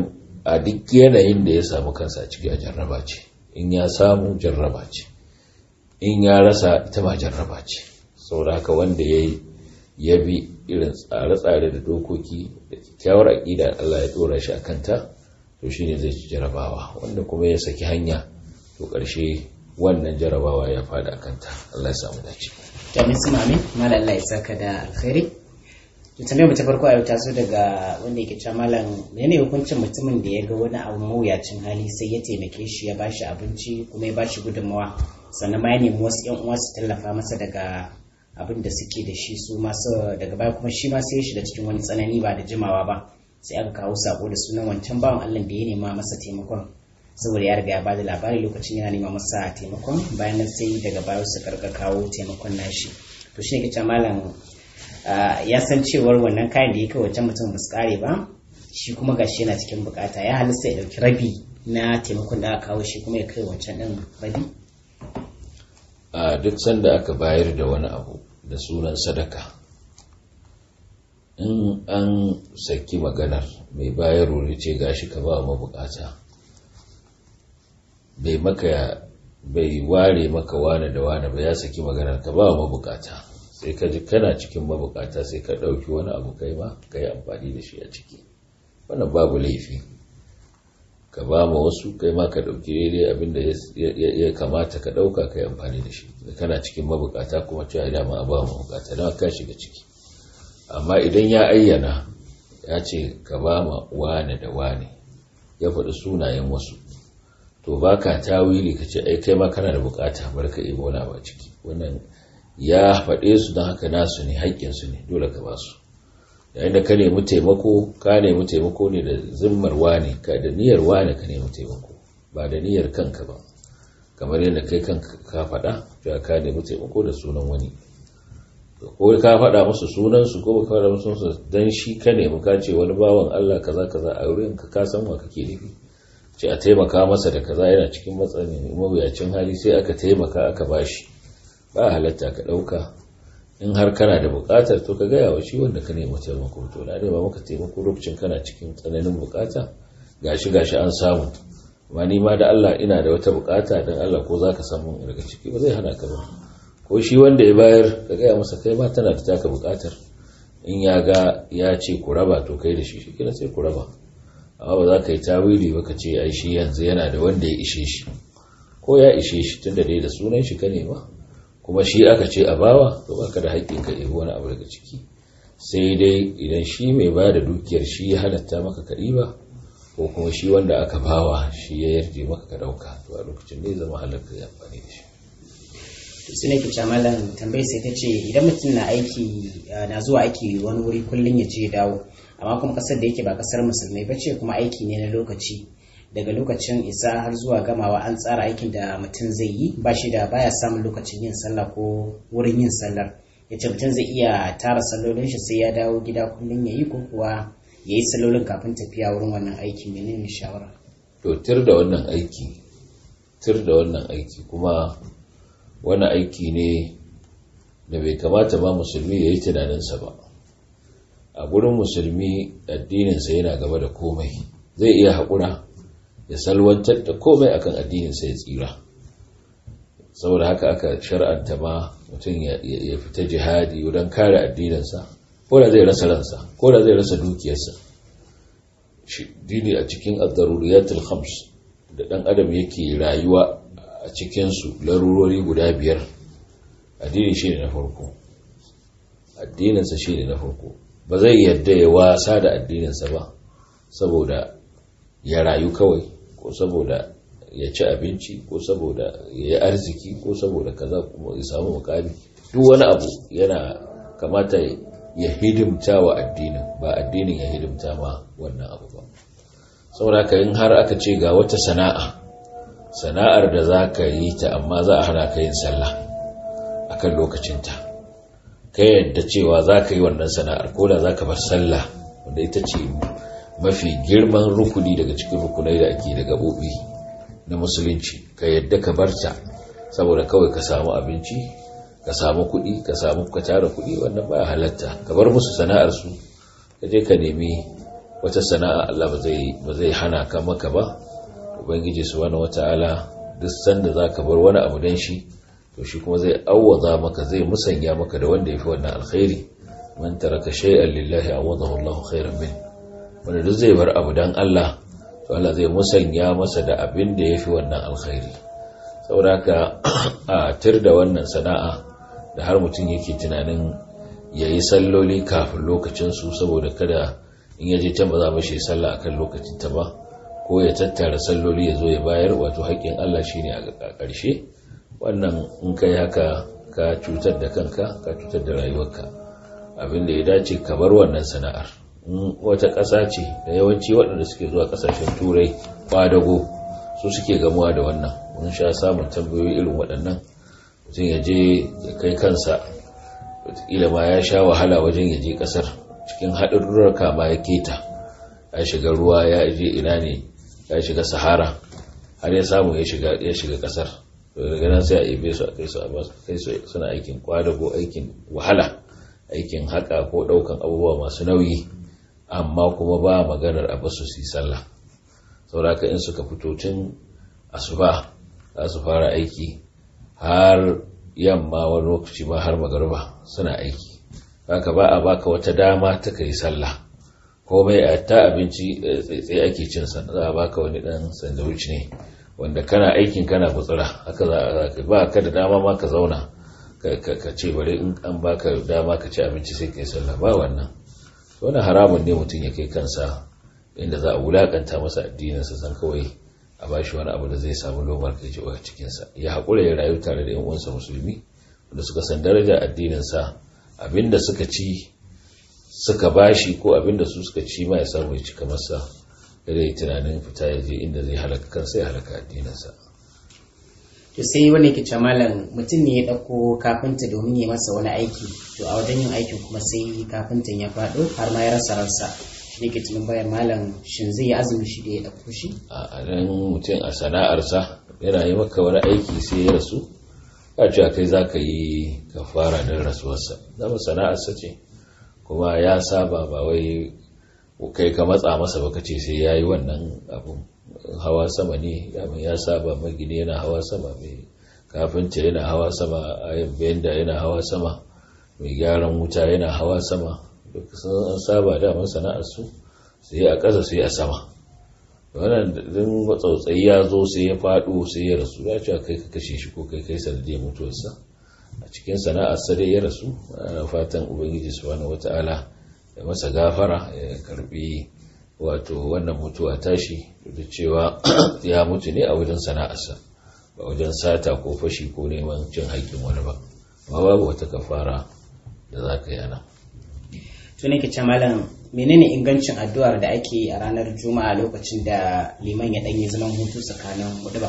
a duk yanayin da ya samu kansa a ciki a jarraba ce in ya samu jarraba ce in ya rasa ita ma jarraba ce saboda haka wanda ya ya bi irin tsare-tsare da dokoki da kyakkyawar aƙida Allah ya dora shi a kanta to shine zai ci jarabawa wanda kuma ya saki hanya to ƙarshe wannan jarabawa ya fada a kanta Allah ya samu dace Jami'in su mami, mala Allah ya saka da alkhairi. To tambayar mu ta farko a yau ta zo daga wanda yake cewa malam menene hukuncin mutumin da ya ga wani abu mawuyacin hali sai ya taimake shi ya bashi abinci kuma ya bashi gudunmawa sannan ma ya nemi wasu yan uwa su tallafa masa daga abin da suke da shi su masu daga baya kuma shi ma sai ya shiga cikin wani tsanani ba da jimawa ba sai aka kawo sako da sunan wancan bawan Allah da ya nema masa taimakon saboda ya riga ya bada labari lokacin yana nema masa taimakon bayan nan sai daga baya su karka kawo taimakon nashi to shi ne kace malam ya san cewar wannan kayan da ya kai wancan mutum ba su kare ba shi kuma gashi yana cikin bukata ya halista ya dauki rabi na taimakon da aka kawo shi kuma ya kai wancan din rabi a duk sanda aka bayar da wani abu da sunan sadaka in an saki maganar mai bayarwa ce gashi ka ba mabukata bai maka bai ware maka wane da wane ba ya saki maganar ka ba mabukata sai ka ji kana cikin mabukata sai ka ɗauki wani abu kai ma ka yi amfani da shi a ciki wannan babu laifi ka ba ma wasu kai ma ka ɗauki daidai abinda ya kamata ka ɗauka ka yi amfani da shi kana cikin mabukata kuma cewa dama a ba mabukata don ka shiga ciki amma idan ya ayyana ya ce ka ba ma wane da wane ya faɗi sunayen wasu to ba ka tawili ka ce ai kai ma kana da bukata bar ka yi wani ba ciki wannan ya faɗe su don haka nasu ne haƙƙinsu ne dole ka ba su yayin da ka nemi taimako ka nemi taimako ne da zimmar wane ka da niyyar wane ka nemi taimako ba da niyyar kanka ba kamar yadda kai kanka ka faɗa cewa ka nemi taimako da sunan wani ko ka faɗa musu sunansu ko ka faɗa musu sunansu dan shi ka nemi ka ce wani bawan Allah kaza kaza a wurin ka ka san wa kake nufi ce a taimaka masa da kaza yana cikin matsayin mawuyacin hali sai aka taimaka aka bashi ba halatta ka ɗauka in har kana da buƙatar to ka gaya wa shi wanda ka nemi taimako to na nema maka taimako lokacin kana cikin tsananin buƙata gashi gashi an samu amma ni ma da Allah ina da wata buƙata dan Allah ko zaka samu daga ciki ba zai hana ka ba ko shi wanda ya bayar ka gaya masa kai ma tana da taka buƙatar in ya ga ya ce ku raba to kai da shi shi kina sai ku raba amma ba za ka yi tawili ba ka ce ai shi yanzu yana da wanda ya ishe shi ko ya ishe shi tunda dai da sunan shi ka nema kuma shi aka ce a bawa to baka da haƙƙin ka ɗebi wani abu daga ciki sai dai idan shi mai ba da dukiyar shi ya halatta maka ka ɗiba ko kuma shi wanda aka bawa shi ya yarje maka ka ɗauka to a lokacin ne zama halarta ya amfani da shi su ne kica malam tambayi sai ta ce idan mutum na aiki na zuwa aiki wani wuri kullum ya je dawo amma kuma kasar da yake ba kasar musulmai ba ce kuma aiki ne na lokaci daga lokacin isa har zuwa gamawa an tsara aikin da mutum zai yi ba shi da baya samun lokacin yin sallah ko wurin yin sallar ya ce mutum zai iya tara sallolin shi sai ya dawo gida kullum ya yi ko kuwa ya yi sallolin kafin tafiya wurin wannan aiki menene shawara to tir da wannan aiki tir da wannan aiki kuma wani aiki ne da bai kamata ba musulmi ya yi tunaninsa ba a gurin musulmi addininsa yana gaba da komai zai iya haƙura ya salwantar da komai akan addininsa ya tsira saboda haka aka shar'anta ma mutum ya fita jihadi wurin kare addininsa ko da zai rasa ransa ko da zai rasa dukiyarsa dini a cikin ad-daruriyatul khams da dan adam yake rayuwa a cikinsu larurori guda biyar addini shi ne na farko addininsa shi ne na farko ba zai yadda ya wasa da addininsa ba saboda ya rayu kawai ko saboda ya ci abinci ko saboda ya yi arziki ko saboda kaza kuma ya samu mukami duk wani abu yana kamata ya hidimta wa addinin ba addinin ya hidimta ma wannan abu ba saboda haka in har aka ce ga wata sana'a sana'ar da za ka yi ta amma za a hana ka yin sallah a kan lokacinta ka yadda cewa za ka yi wannan sana'ar ko da za ka bar sallah wanda ita ce mafi girman rukuni daga cikin rukunai da ake da gaɓoɓi na musulunci ka yadda ka bar ta saboda kawai ka samu abinci ka samu kuɗi ka samu ka tara kuɗi wannan ba halatta ka bar musu sana'arsu ka je ka nemi wata sana'a Allah ba zai hana ka maka ba ubangiji subhanahu wata'ala duk sanda zaka bar wani abu dan shi to shi kuma zai awwaza maka zai musanya maka da wanda yafi wannan alkhairi man taraka shay'an lillahi awadahu Allah khairan min wanda duk zai bar abu dan Allah to Allah zai musanya masa da abin da yafi wannan alkhairi saboda a tir da wannan sana'a da har mutum yake tunanin yayi salloli kafin lokacin su saboda kada in yaje can ba za mu shi sallah akan lokacin ta ba ko ya tattara salloli ya zo ya bayar wato haƙƙin Allah shine a ƙarshe wannan in kai haka ka cutar da kanka ka cutar da rayuwarka abin da ya dace ka bar wannan sana'ar in wata ƙasa ce da yawanci waɗanda suke zuwa ƙasashen turai kwadago su suke gamuwa da wannan mun sha samun tambayoyi irin waɗannan mutum ya je ya kai kansa wataƙila ma ya sha wahala wajen ya je ƙasar cikin haɗarurruka ma ya keta ya shiga ruwa ya je ina ne ya shiga sahara har ya samu ya shiga ya shiga kasar daga nan sai a ibe su a kai su a kai su suna aikin kwadago aikin wahala aikin haka ko daukan abubuwa masu nauyi amma kuma ba maganar a basu su yi sallah sauraka in suka fito tun asuba za su fara aiki har yamma wani lokaci ma har magarba suna aiki haka ba a baka wata dama ta kai sallah komai a ta abinci tsaye ake cin sa za a baka wani dan sandwich ne wanda kana aikin kana gutsura haka za a ba ka da dama ma ka zauna ka ce bari in an baka dama ka ci abinci sai kai sallah ba wannan wani haramun ne mutum ya kai kansa inda za a wulakanta masa addinin sa san kawai a bashi wani abu da zai samu lomar kai a cikin sa ya haƙura ya rayu tare da yan uwansa musulmi wanda suka san darajar addinin sa abinda suka ci suka bashi ko abinda su suka ci ma ya samu ya cika masa da dai tunanin fita ya je inda zai halaka kansa ya halaka addininsa to sai wani yake ce malam mutum ne ya ɗauko kafinta domin ya masa wani aiki to a wajen yin aikin kuma sai kafintan ya faɗo har ma ya rasa ransa shi ne ke tunan bayan malam shin zai yi azumi shi da ya ɗauko shi a nan mutum a sana'arsa yana yi maka wani aiki sai ya rasu ba cewa kai za ka yi kafara don rasuwarsa zama sana'arsa ce kuma ya saba ba wai kai ka matsa masa baka ce sai ya yi wannan abun hawa sama ne ya saba magini yana hawa sama mai kafinta yana hawa sama ayin benda yana hawa sama mai gyaran wuta yana hawa sama duk sun saba daman sana'ar su sai a ƙasa sai a sama wannan din tsautsayi ya zo sai ya faɗo sai ya rasu ya ce kai ka kashe shi ko kai kai sanadiyar mutuwarsa a cikin sana'ar sa dai ya rasu ana fatan ubangiji subhanahu wata'ala ya masa gafara ya karbi wato wannan mutuwa tashi da cewa ya mutu ne a wajen sana'arsa ba wajen sata ko fashi ko neman cin haƙƙin wani ba amma babu wata kafara da za ka yana to ne ke ce malam menene ingancin addu'ar da ake yi a ranar juma'a lokacin da liman ya ɗanyi zaman hutu tsakanin hudu ba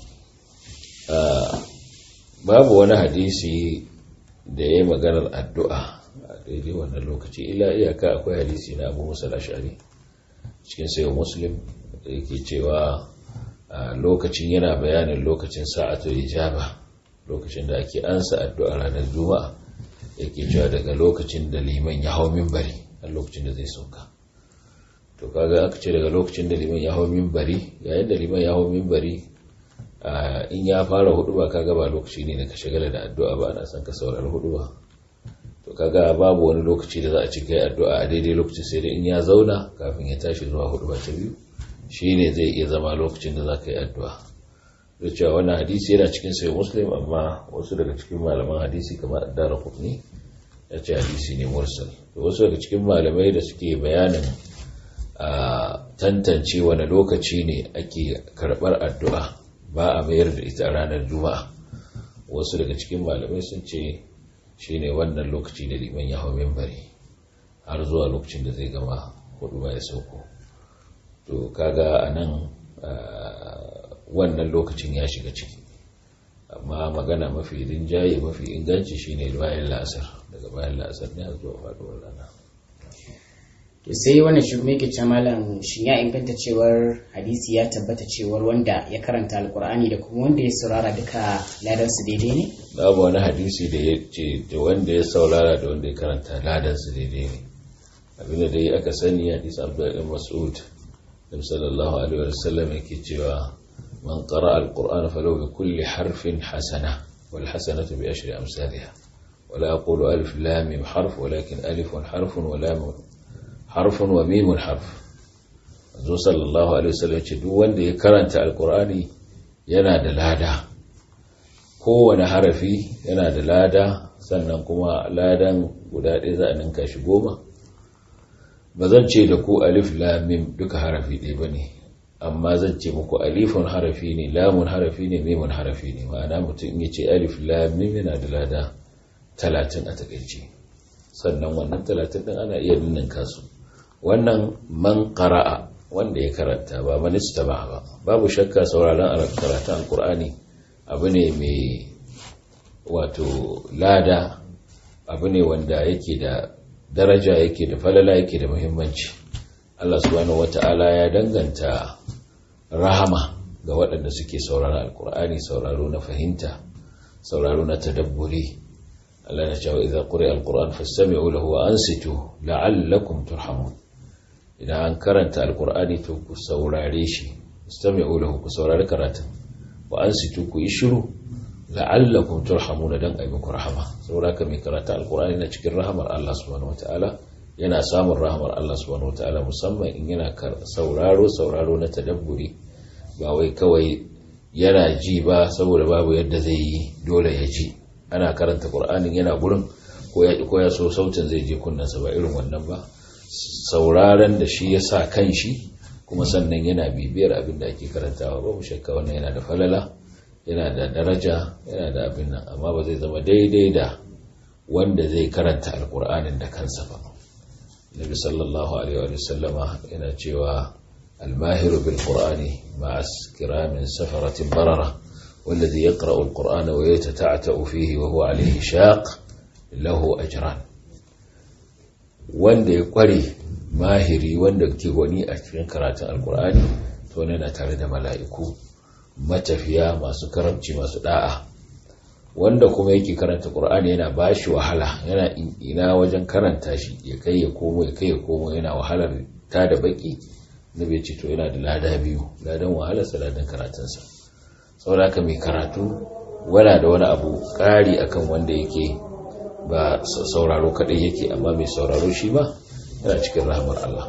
babu wani hadisi da ya yi maganar addu'a a daidai wannan lokaci ila iyaka akwai hadisi na abu musa ashari cikin sayo muslim da yake cewa lokacin yana bayanin lokacin sa'atu ijaba lokacin da ake ansa addu'a ranar juma'a yake cewa daga lokacin da liman ya hau minbari a lokacin da zai sauka to kaga aka ce daga lokacin da liman ya hau minbari yayin da liman ya hau minbari in ya fara hudu ba kaga ba lokaci ne da ka shagala da addu'a ba ana son ka saurari hudu ba to kaga babu wani lokaci da za a ci kai addu'a a daidai lokacin sai dai in ya zauna kafin ya tashi zuwa hudu ba ta biyu shine zai iya zama lokacin da za ka yi addu'a da cewa wannan hadisi yana cikin sai muslim amma wasu daga cikin malaman hadisi kamar addara kudni ya ce hadisi ne mursal wasu daga cikin malamai da suke bayanin a tantance wani lokaci ne ake karɓar addu'a ba a mayar da ita ranar juma'a wasu daga cikin malamai sun ce shi ne wannan lokaci da liman ya hau membari har zuwa lokacin da zai gama hudu ba ya sauko to kaga a nan wannan lokacin ya shiga ciki amma magana mafi rinjaye mafi inganci shine bayan la'asar daga bayan la'asar ne har zuwa faduwar rana to sai wannan shugaban ke ce malam shin ya inganta cewar hadisi ya tabbata cewar wanda ya karanta alkur'ani da kuma wanda ya saurara duka ladan su daidai ne babu wani hadisi da ya ce da wanda ya saurara da wanda ya karanta ladan su daidai ne abinda dai aka sani hadisi abdullahi mas'ud nabi sallallahu alaihi wasallam yake cewa man qara alqur'ana falau bi kulli harfin hasana wal hasanatu bi ashri amsalha ولا أقول ألف لام ميم حرف ولكن ألف حرف ولام حرف وميم حرف manzo sallallahu alaihi wasallam ce duk wanda ya karanta alqur'ani yana da lada kowane harafi yana da lada sannan kuma ladan guda ɗaya za a ninka shi goma ba zan ce da ku alif lam mim duka harafi ɗaya bane amma zan ce muku alifun harafi ne lamun harafi ne mimun harafi ne ma'ana mutum in ya ce alif lam mim yana da lada talatin a takaice sannan wannan talatin ɗin ana iya ninninka su wannan man qara'a wanda ya karanta ba manista ba ba babu shakka sauraron karatun alkur'ani abu ne mai wato lada abu ne wanda yake da daraja yake da falala yake da muhimmanci Allah subhanahu wata'ala ya danganta rahama ga waɗanda suke sauraron alkur'ani sauraro na fahimta sauraro na tadabburi Allah na cewa idza quri'a alquran fastami'u lahu wa ansitu la'allakum turhamun idan an karanta alkur'ani to ku saurare shi istami'u lahu ku saurari karatun wa ansitu ku yi shiru la'allakum turhamuna dan ayi muku rahama saboda ka mai karanta alkur'ani na cikin rahamar Allah subhanahu wataala yana samun rahamar Allah subhanahu wataala musamman in yana sauraro sauraro na tadabburi ba wai kawai yana ji ba saboda babu yadda zai yi dole ya ji ana karanta qur'anin yana gurin ko ya ko ya so sautin zai je kunnansa ba irin wannan ba sauraron da shi ya sa kan shi kuma sannan yana bibiyar abin da ake karantawa babu shakka wannan yana da falala yana da daraja yana da abin nan amma ba zai zama daidai da wanda zai karanta alkur'anin da kansa ba nabi sallallahu alaihi wa sallama yana cewa almahiru bil qur'ani ma'a kiramin safaratin barara والذي يقرأ القرآن ويتتعتأ فيه وهو عليه شاق له أجران wanda ya kware mahiri wanda ke gwani a cikin karatun alkur'ani to ne na tare da mala'iku matafiya masu karamci masu da'a wanda kuma yake karanta qur'ani yana bashi wahala yana ina wajen karanta shi ya kai ya komo ya kai ya komo yana wahalar ta da baki nabi ce to yana da lada biyu ladan wahalarsa ladan karatunsa saboda haka mai karatu wala da wani abu ƙari akan wanda yake ba sauraro kaɗai yake amma mai sauraro shi ba yana cikin rahamar Allah.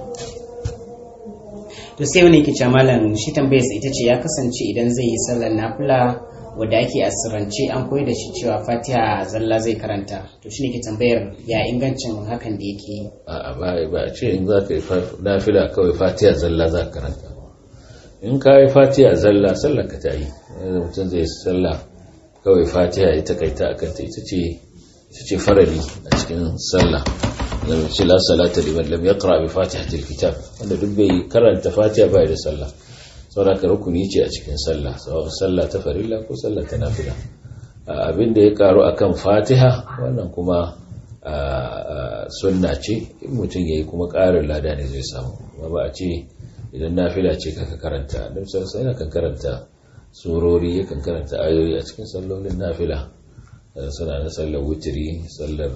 To sai wani ke malam shi tambayarsa ita ce ya kasance idan zai yi sallar nafila wadda ake asirance an koyi da shi cewa fatiha zalla zai karanta to shi ne ke tambayar ya ingancin hakan da yake yi. A'a ba ba a ce in za ka yi nafila kawai fatiha zalla za ka karanta. In ka yi fatiha zalla sallar ka ta yi. Mutum zai yi sallah kawai fatiha ita kai ta akanta ita ce ita ce farali a cikin sallah lam ce la salata liman lam yaqra bi fatihatil kitab wanda duk bai karanta fatiha bai da sallah saboda ka rukuni ce a cikin sallah sawa sallah ta farilla ko sallah ta nafila abin da ya karu akan fatiha wannan kuma sunna ce in mutum yayi kuma karin lada ne zai samu amma ba a ce idan nafila ce kaka karanta annabi sallallahu alaihi wasallam kan karanta surori yakan karanta ayoyi a cikin sallolin nafila suna na sallar wutiri sallar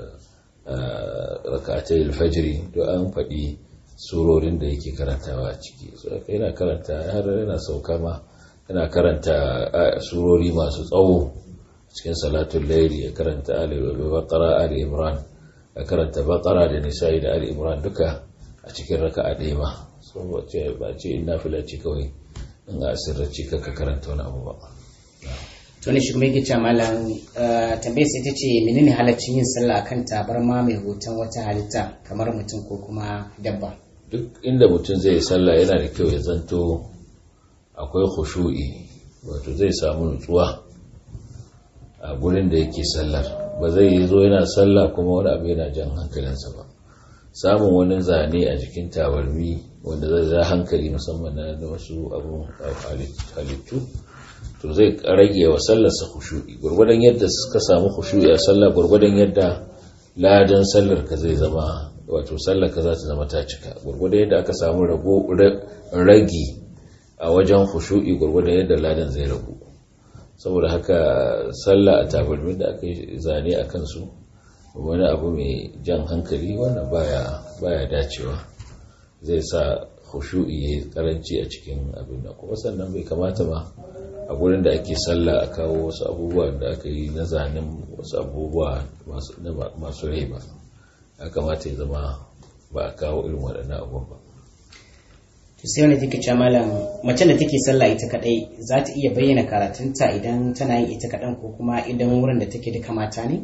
rakatai alfajiri to an faɗi surorin da yake karantawa a ciki yana karanta har yana sauka ma yana karanta surori masu tsawo cikin salatun laili ya karanta ali baqara ali imran ya karanta baqara da nisa'i da ali imran duka a cikin raka'a ɗaya ma so ba ce in nafila ce kawai in a sirrace ka karanta wani abu ba to ne shi kuma yake cewa malam tambayar sai ta ce menene halaccin yin sallah akan tabarma mai hoton wata halitta kamar mutum ko kuma dabba duk inda mutum zai yi sallah yana da kyau ya zanto akwai khushu'i wato zai samu nutsuwa a gurin da yake sallar ba zai yi zo yana sallah kuma wani abu yana jan hankalinsa ba samun wani zane a jikin tabarmi wanda zai za hankali musamman na wasu abun halittu to zai rage wa sallarsa khushu'i gurgurdan yadda suka samu khushu'i a sallah gurgurdan yadda ladan sallar ka zai zama wato sallar ka za ta zama ta cika gurgurdan yadda aka samu rago ragi a wajen khushu'i gurgurdan yadda ladan zai ragu saboda haka sallah a tabarmin da aka yi zane a kansu wani abu mai jan hankali wannan baya baya dacewa zai sa khushu'i ya karanci a cikin abin da kuma sannan bai kamata ba a gurin da ake sallah a kawo wasu abubuwa da aka yi na zanen wasu abubuwa masu rai ba ya kamata ya zama ba a kawo irin waɗannan abubuwan ba to sai wani take cewa malam mace da take sallah ita kadai za ta iya bayyana karatunta idan tana yin ita kadan ko kuma idan wurin da take duka mata ne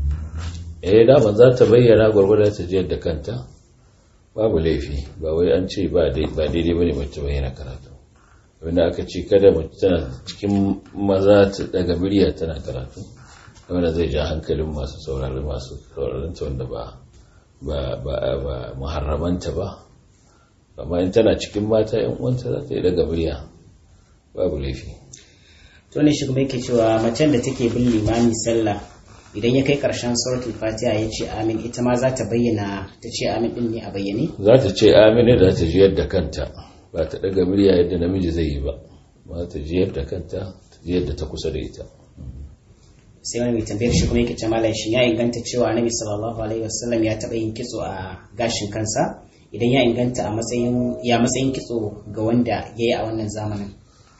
eh dama za ta bayyana gwargwada ta jiyar da kanta babu laifi ba wai an ce ba daidai bane mace bayyana karatu wanda aka ce kada mace tana cikin maza ta daga murya tana karatu wanda zai ja hankalin masu saurari masu sauraron ta wanda ba ba ba ba muharramanta ba amma in tana cikin mata yan uwanta za ta yi daga murya babu laifi to ne shi kuma yake cewa macen da take bin limami sallah idan ya kai karshen suratul fatiha ya ce amin ita ma za ta bayyana ta ce amin din ne a bayyane za ta ce amin ne da ta ji yadda kanta ba ta daga murya yadda namiji zai yi ba ba ta ji yadda kanta ta ji yadda ta kusa da ita sai wani mai tambayar shi kuma yake ce malam shi ya inganta cewa annabi sallallahu alaihi wasallam ya taɓa yin kitso a gashin kansa idan ya inganta a matsayin ya matsayin kitso ga wanda ya yi a wannan zamanin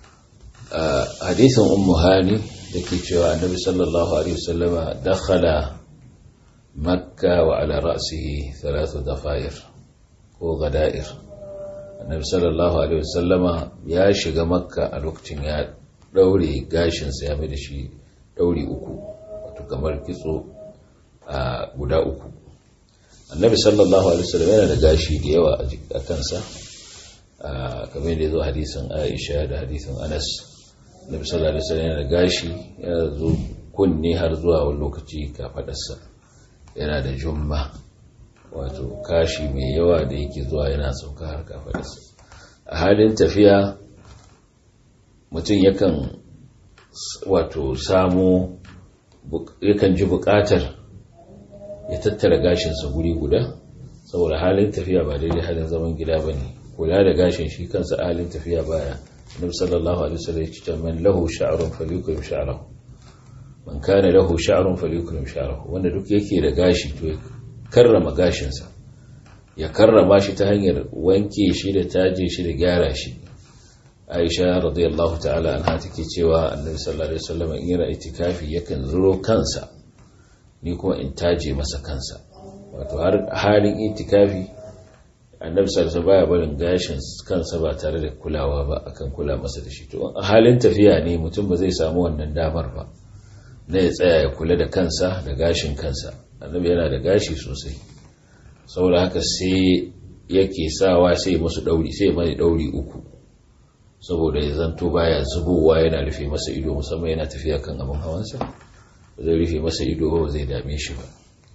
a hadisin ummu hani da ke cewa annabi sallallahu alaihi wasallama dakhala makka wa ala ra'sihi thalathu dafair ko gada'ir annabi sallallahu alaihi wasallama ya shiga makka a lokacin ya daure gashinsa ya mai da shi dauri uku wato kamar kitso a guda uku annabi sallallahu alaihi wasallam yana da gashi da yawa a kansa kamar da ya zo hadisin aisha da hadisin anas annabi sallallahu alaihi wasallam yana da gashi ya zo kunne har zuwa wani lokaci kafadarsa yana da jumma wato kashi mai yawa da yake zuwa yana sauka har kafadarsa a halin tafiya mutum yakan wato samu yakan ji bukatar ya tattara gashinsa guri guda saboda halin tafiya ba daidai halin zaman gida ba ne kula da gashin shi kansa halin tafiya baya nabi sallallahu alaihi wasallam ya ce man lahu sha'run falyukrim sha'rahu man kana lahu sha'run falyukrim sha'rahu wanda duk yake da gashi to ya karrama gashinsa ya karrama shi ta hanyar wanke shi da taje shi da gyara shi aisha radiyallahu ta'ala anha take cewa annabi sallallahu alaihi wasallam in yana itikafi yakan zuro kansa ni kuma in taje masa kansa wato har halin itikafi annabi sallallahu baya barin gashin kansa ba tare da kulawa ba akan kula masa da shi to a halin tafiya ne mutum ba zai samu wannan damar ba na ya tsaya ya kula da kansa da gashin kansa annabi yana da gashi sosai saboda haka sai yake sawa sai musu dauri sai mai dauri uku saboda ya zanto baya zubowa yana rufe masa ido musamman yana tafiya kan abin hawansa ba zai rufe masa ido ba zai dame shi ba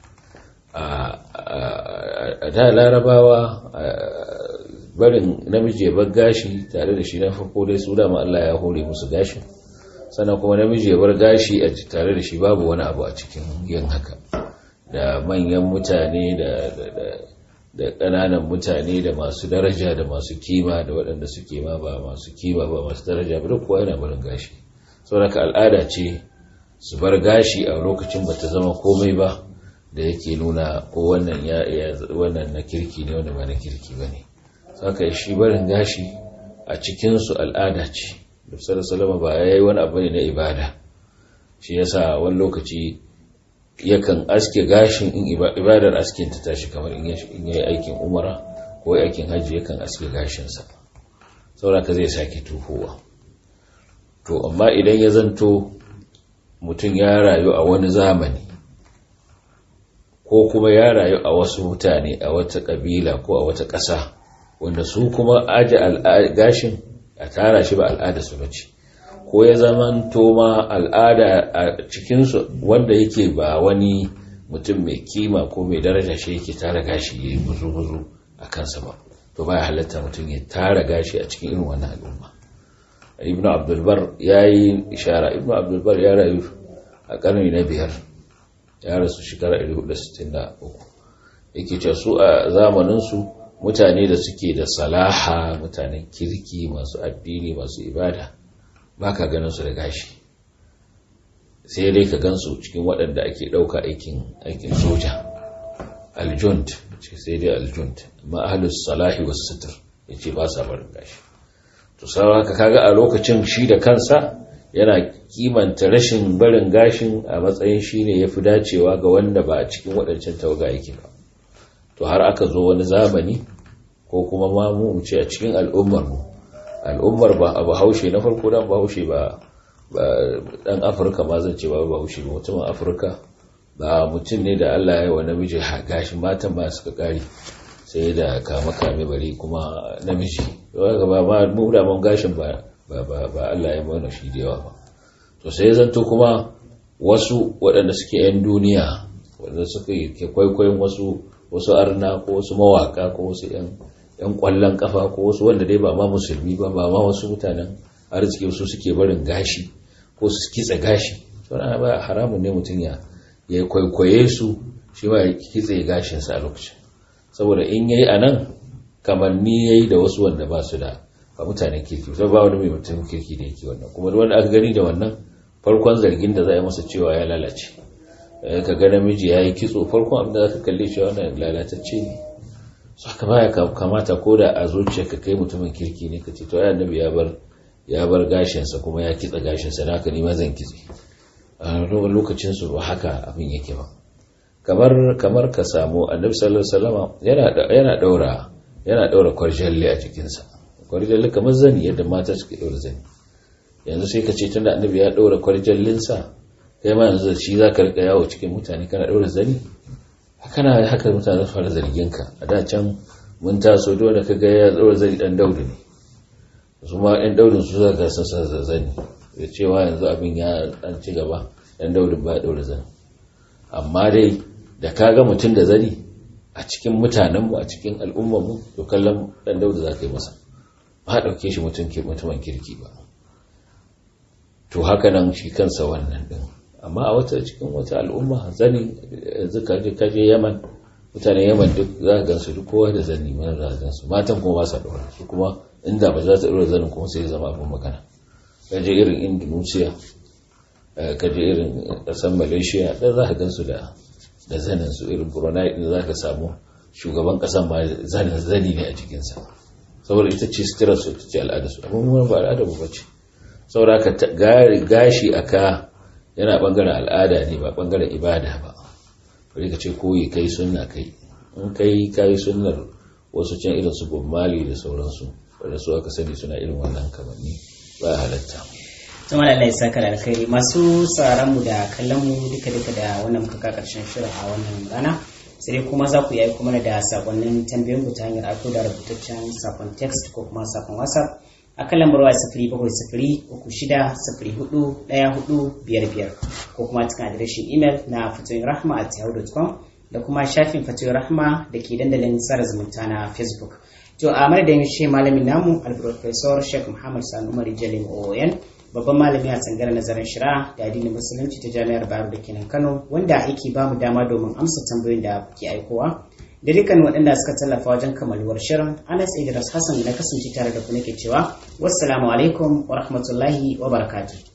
a da larabawa barin namiji ya bar gashi tare da shi na farko dai su dama Allah ya hore musu gashi sannan kuma namiji ya bar gashi a tare da shi babu wani abu a cikin yin haka da manyan mutane da da ƙananan mutane da masu daraja da masu kima da waɗanda suke ma ba masu kima ba masu daraja ba duk kowa yana barin gashi saboda al'ada ce su bar gashi a lokacin ba ta zama komai ba da yake nuna ko wannan ya wannan na kirki ne wanda ba na kirki ba ne saka shi barin gashi a cikinsu al'ada ce da salama ba ya yi wani abu ne na ibada shi yasa wani lokaci yakan aske gashin in ibadar askin ta tashi kamar in yi aikin umara ko aikin hajji yakan aske gashinsa sauraka zai sake tuhowa to amma idan ya zanto mutum ya rayu a wani zamani ko kuma ya rayu a wasu mutane a wata ƙabila ko a wata ƙasa wanda su kuma aji gashin a tara shi ba al'ada su bace ko ya zaman toma al'ada a cikinsu wanda yake ba wani mutum mai kima ko mai daraja shi yake tara gashi ya yi buzu-buzu a kansa ba to ba ya halatta mutum ya tara gashi a cikin irin wannan al'umma ibn abdulbar ya yi ishara ibn abdulbar ya rayu a ƙarni na biyar ya rasu shekara 463 yake ce su a zamaninsu mutane da suke da salaha mutanen kirki masu addini masu ibada ba ka ganin su da gashi sai dai ka gansu cikin waɗanda ake ɗauka aikin aikin soja aljunt ce sai dai aljunt amma ahlus salahi was sitr yace ba sa barin gashi to sai ka kaga a lokacin shi da kansa yana kimanta rashin barin gashin a matsayin shine yafi dacewa ga wanda ba a cikin waɗancan tawaga yake ba to har aka zo wani zamani ko kuma ma mu ce a cikin al'ummar mu al'ummar ba a bahaushe na farko dan bahaushe ba dan afirka ma zan ce ba bahaushe ba mutumin afirka ba mutum ne da allah ya yi wa namiji gashin matan ba suka kare sai da kama kame bari kuma namiji ba ma mu da mun gashin ba ba allah ya mana shi da yawa ba to sai zanto kuma wasu waɗanda suke 'yan duniya waɗanda suka ke kwaikwayon wasu wasu arna ko wasu mawaka ko wasu 'yan kwallon kafa ko wasu wanda dai ba ma musulmi ba ba ma wasu mutanen arziki su suke barin gashi ko su kitse gashi suna ba haramun ne mutum ya ya kwaikwaye su shi ma ya kitse gashinsa a lokacin saboda in yayi a nan kamanni yayi da wasu wanda ba su da ba mutanen kirki sai ba wani mai mutum kirki da yake wannan kuma wanda aka gani da wannan farkon zargin da za a yi masa cewa ya lalace ka ga namiji ya yi kitso farkon abin da za ka kalle cewa wannan lalatacce ne su haka baya kamata ko da a zuciya ka kai mutumin kirki ne ka ce to ya annabi ya bar ya bar gashinsa kuma ya kitsa gashinsa na haka ni ma zan kitse a lokacin su ba haka abin yake ba kamar kamar ka samu annabi sallallahu alaihi wasallam yana yana daura yana daura kwarjalle a jikinsa kwarjalle kamar zani yadda mata suke daura zani yanzu sai ka ce tunda annabi ya daura kwarjallinsa kai ma yanzu shi za ka rika yawo cikin mutane kana daura zani kana haka mutane fara zargin ka a da can mun taso dole ka ga ya daura zani dan daudu ne su ma ɗan daudin su za ka sassa zani da cewa yanzu abin ya dan ci gaba ɗan daudin ba daura zani amma dai da ka ga mutum da zani a cikin mutanenmu a cikin al'ummarmu to kallon ɗan daudu za ka yi masa ba ɗauke shi mutumin kirki ba to haka nan shi kansa wannan ɗin amma a wata cikin wata al'umma zani yanzu kaje kaje yaman mutanen yaman duk za ka gansu duk kowa da zani mana za ka gansu matan kuma ba sa ɗora su kuma inda ba za ta ɗora zanin kuma sai ya zama abin magana kaje irin indonesia kaje irin ƙasar malaysia ɗan za ka gansu da da zanin su irin brunei ɗin za ka samu shugaban ƙasan ma zanin zani ne a jikinsa saboda ita ce suturar su ita ce al'adar su amma mu ba al'adar mu bace saboda ka gashi aka yana bangaren al'ada ne ba bangaren ibada ba bari ka ce koyi kai sunna kai in kai kai sunnar wasu can irin su Mali da sauransu wanda su aka sani suna irin wannan kamanni ba halatta tuma da Allah ya saka da alkhairi masu sauraron mu da kallon mu duka duka da wannan muka ka karshen shirin a wannan rana sai kuma za ku yi kuma da sakonnin tambayoyin ku ta hanyar aiko da rubutaccen sakon text ko kuma sakon whatsapp a kan lambar waya sifiri bakwai sifiri uku shida sifiri hudu ɗaya hudu biyar biyar ko kuma cikin adireshin imel na fatoyin rahma at yahoo.com da kuma shafin fatoyin rahma da ke dandalin tsara zumunta na facebook to a madadin shi malamin namu alprofesor sheikh muhammad sani umar jalim oon babban malami a tsangar nazarin shira da addinin musulunci ta jami'ar bayero da kenan kano wanda yake ba mu dama domin amsa tambayoyin da kuke aikowa da dukkan waɗanda suka tallafa wajen kamaluwar shirin anas idris hassan na kasance tare da ku nake cewa wassalamu alaikum wa rahmatullahi wa barakatuh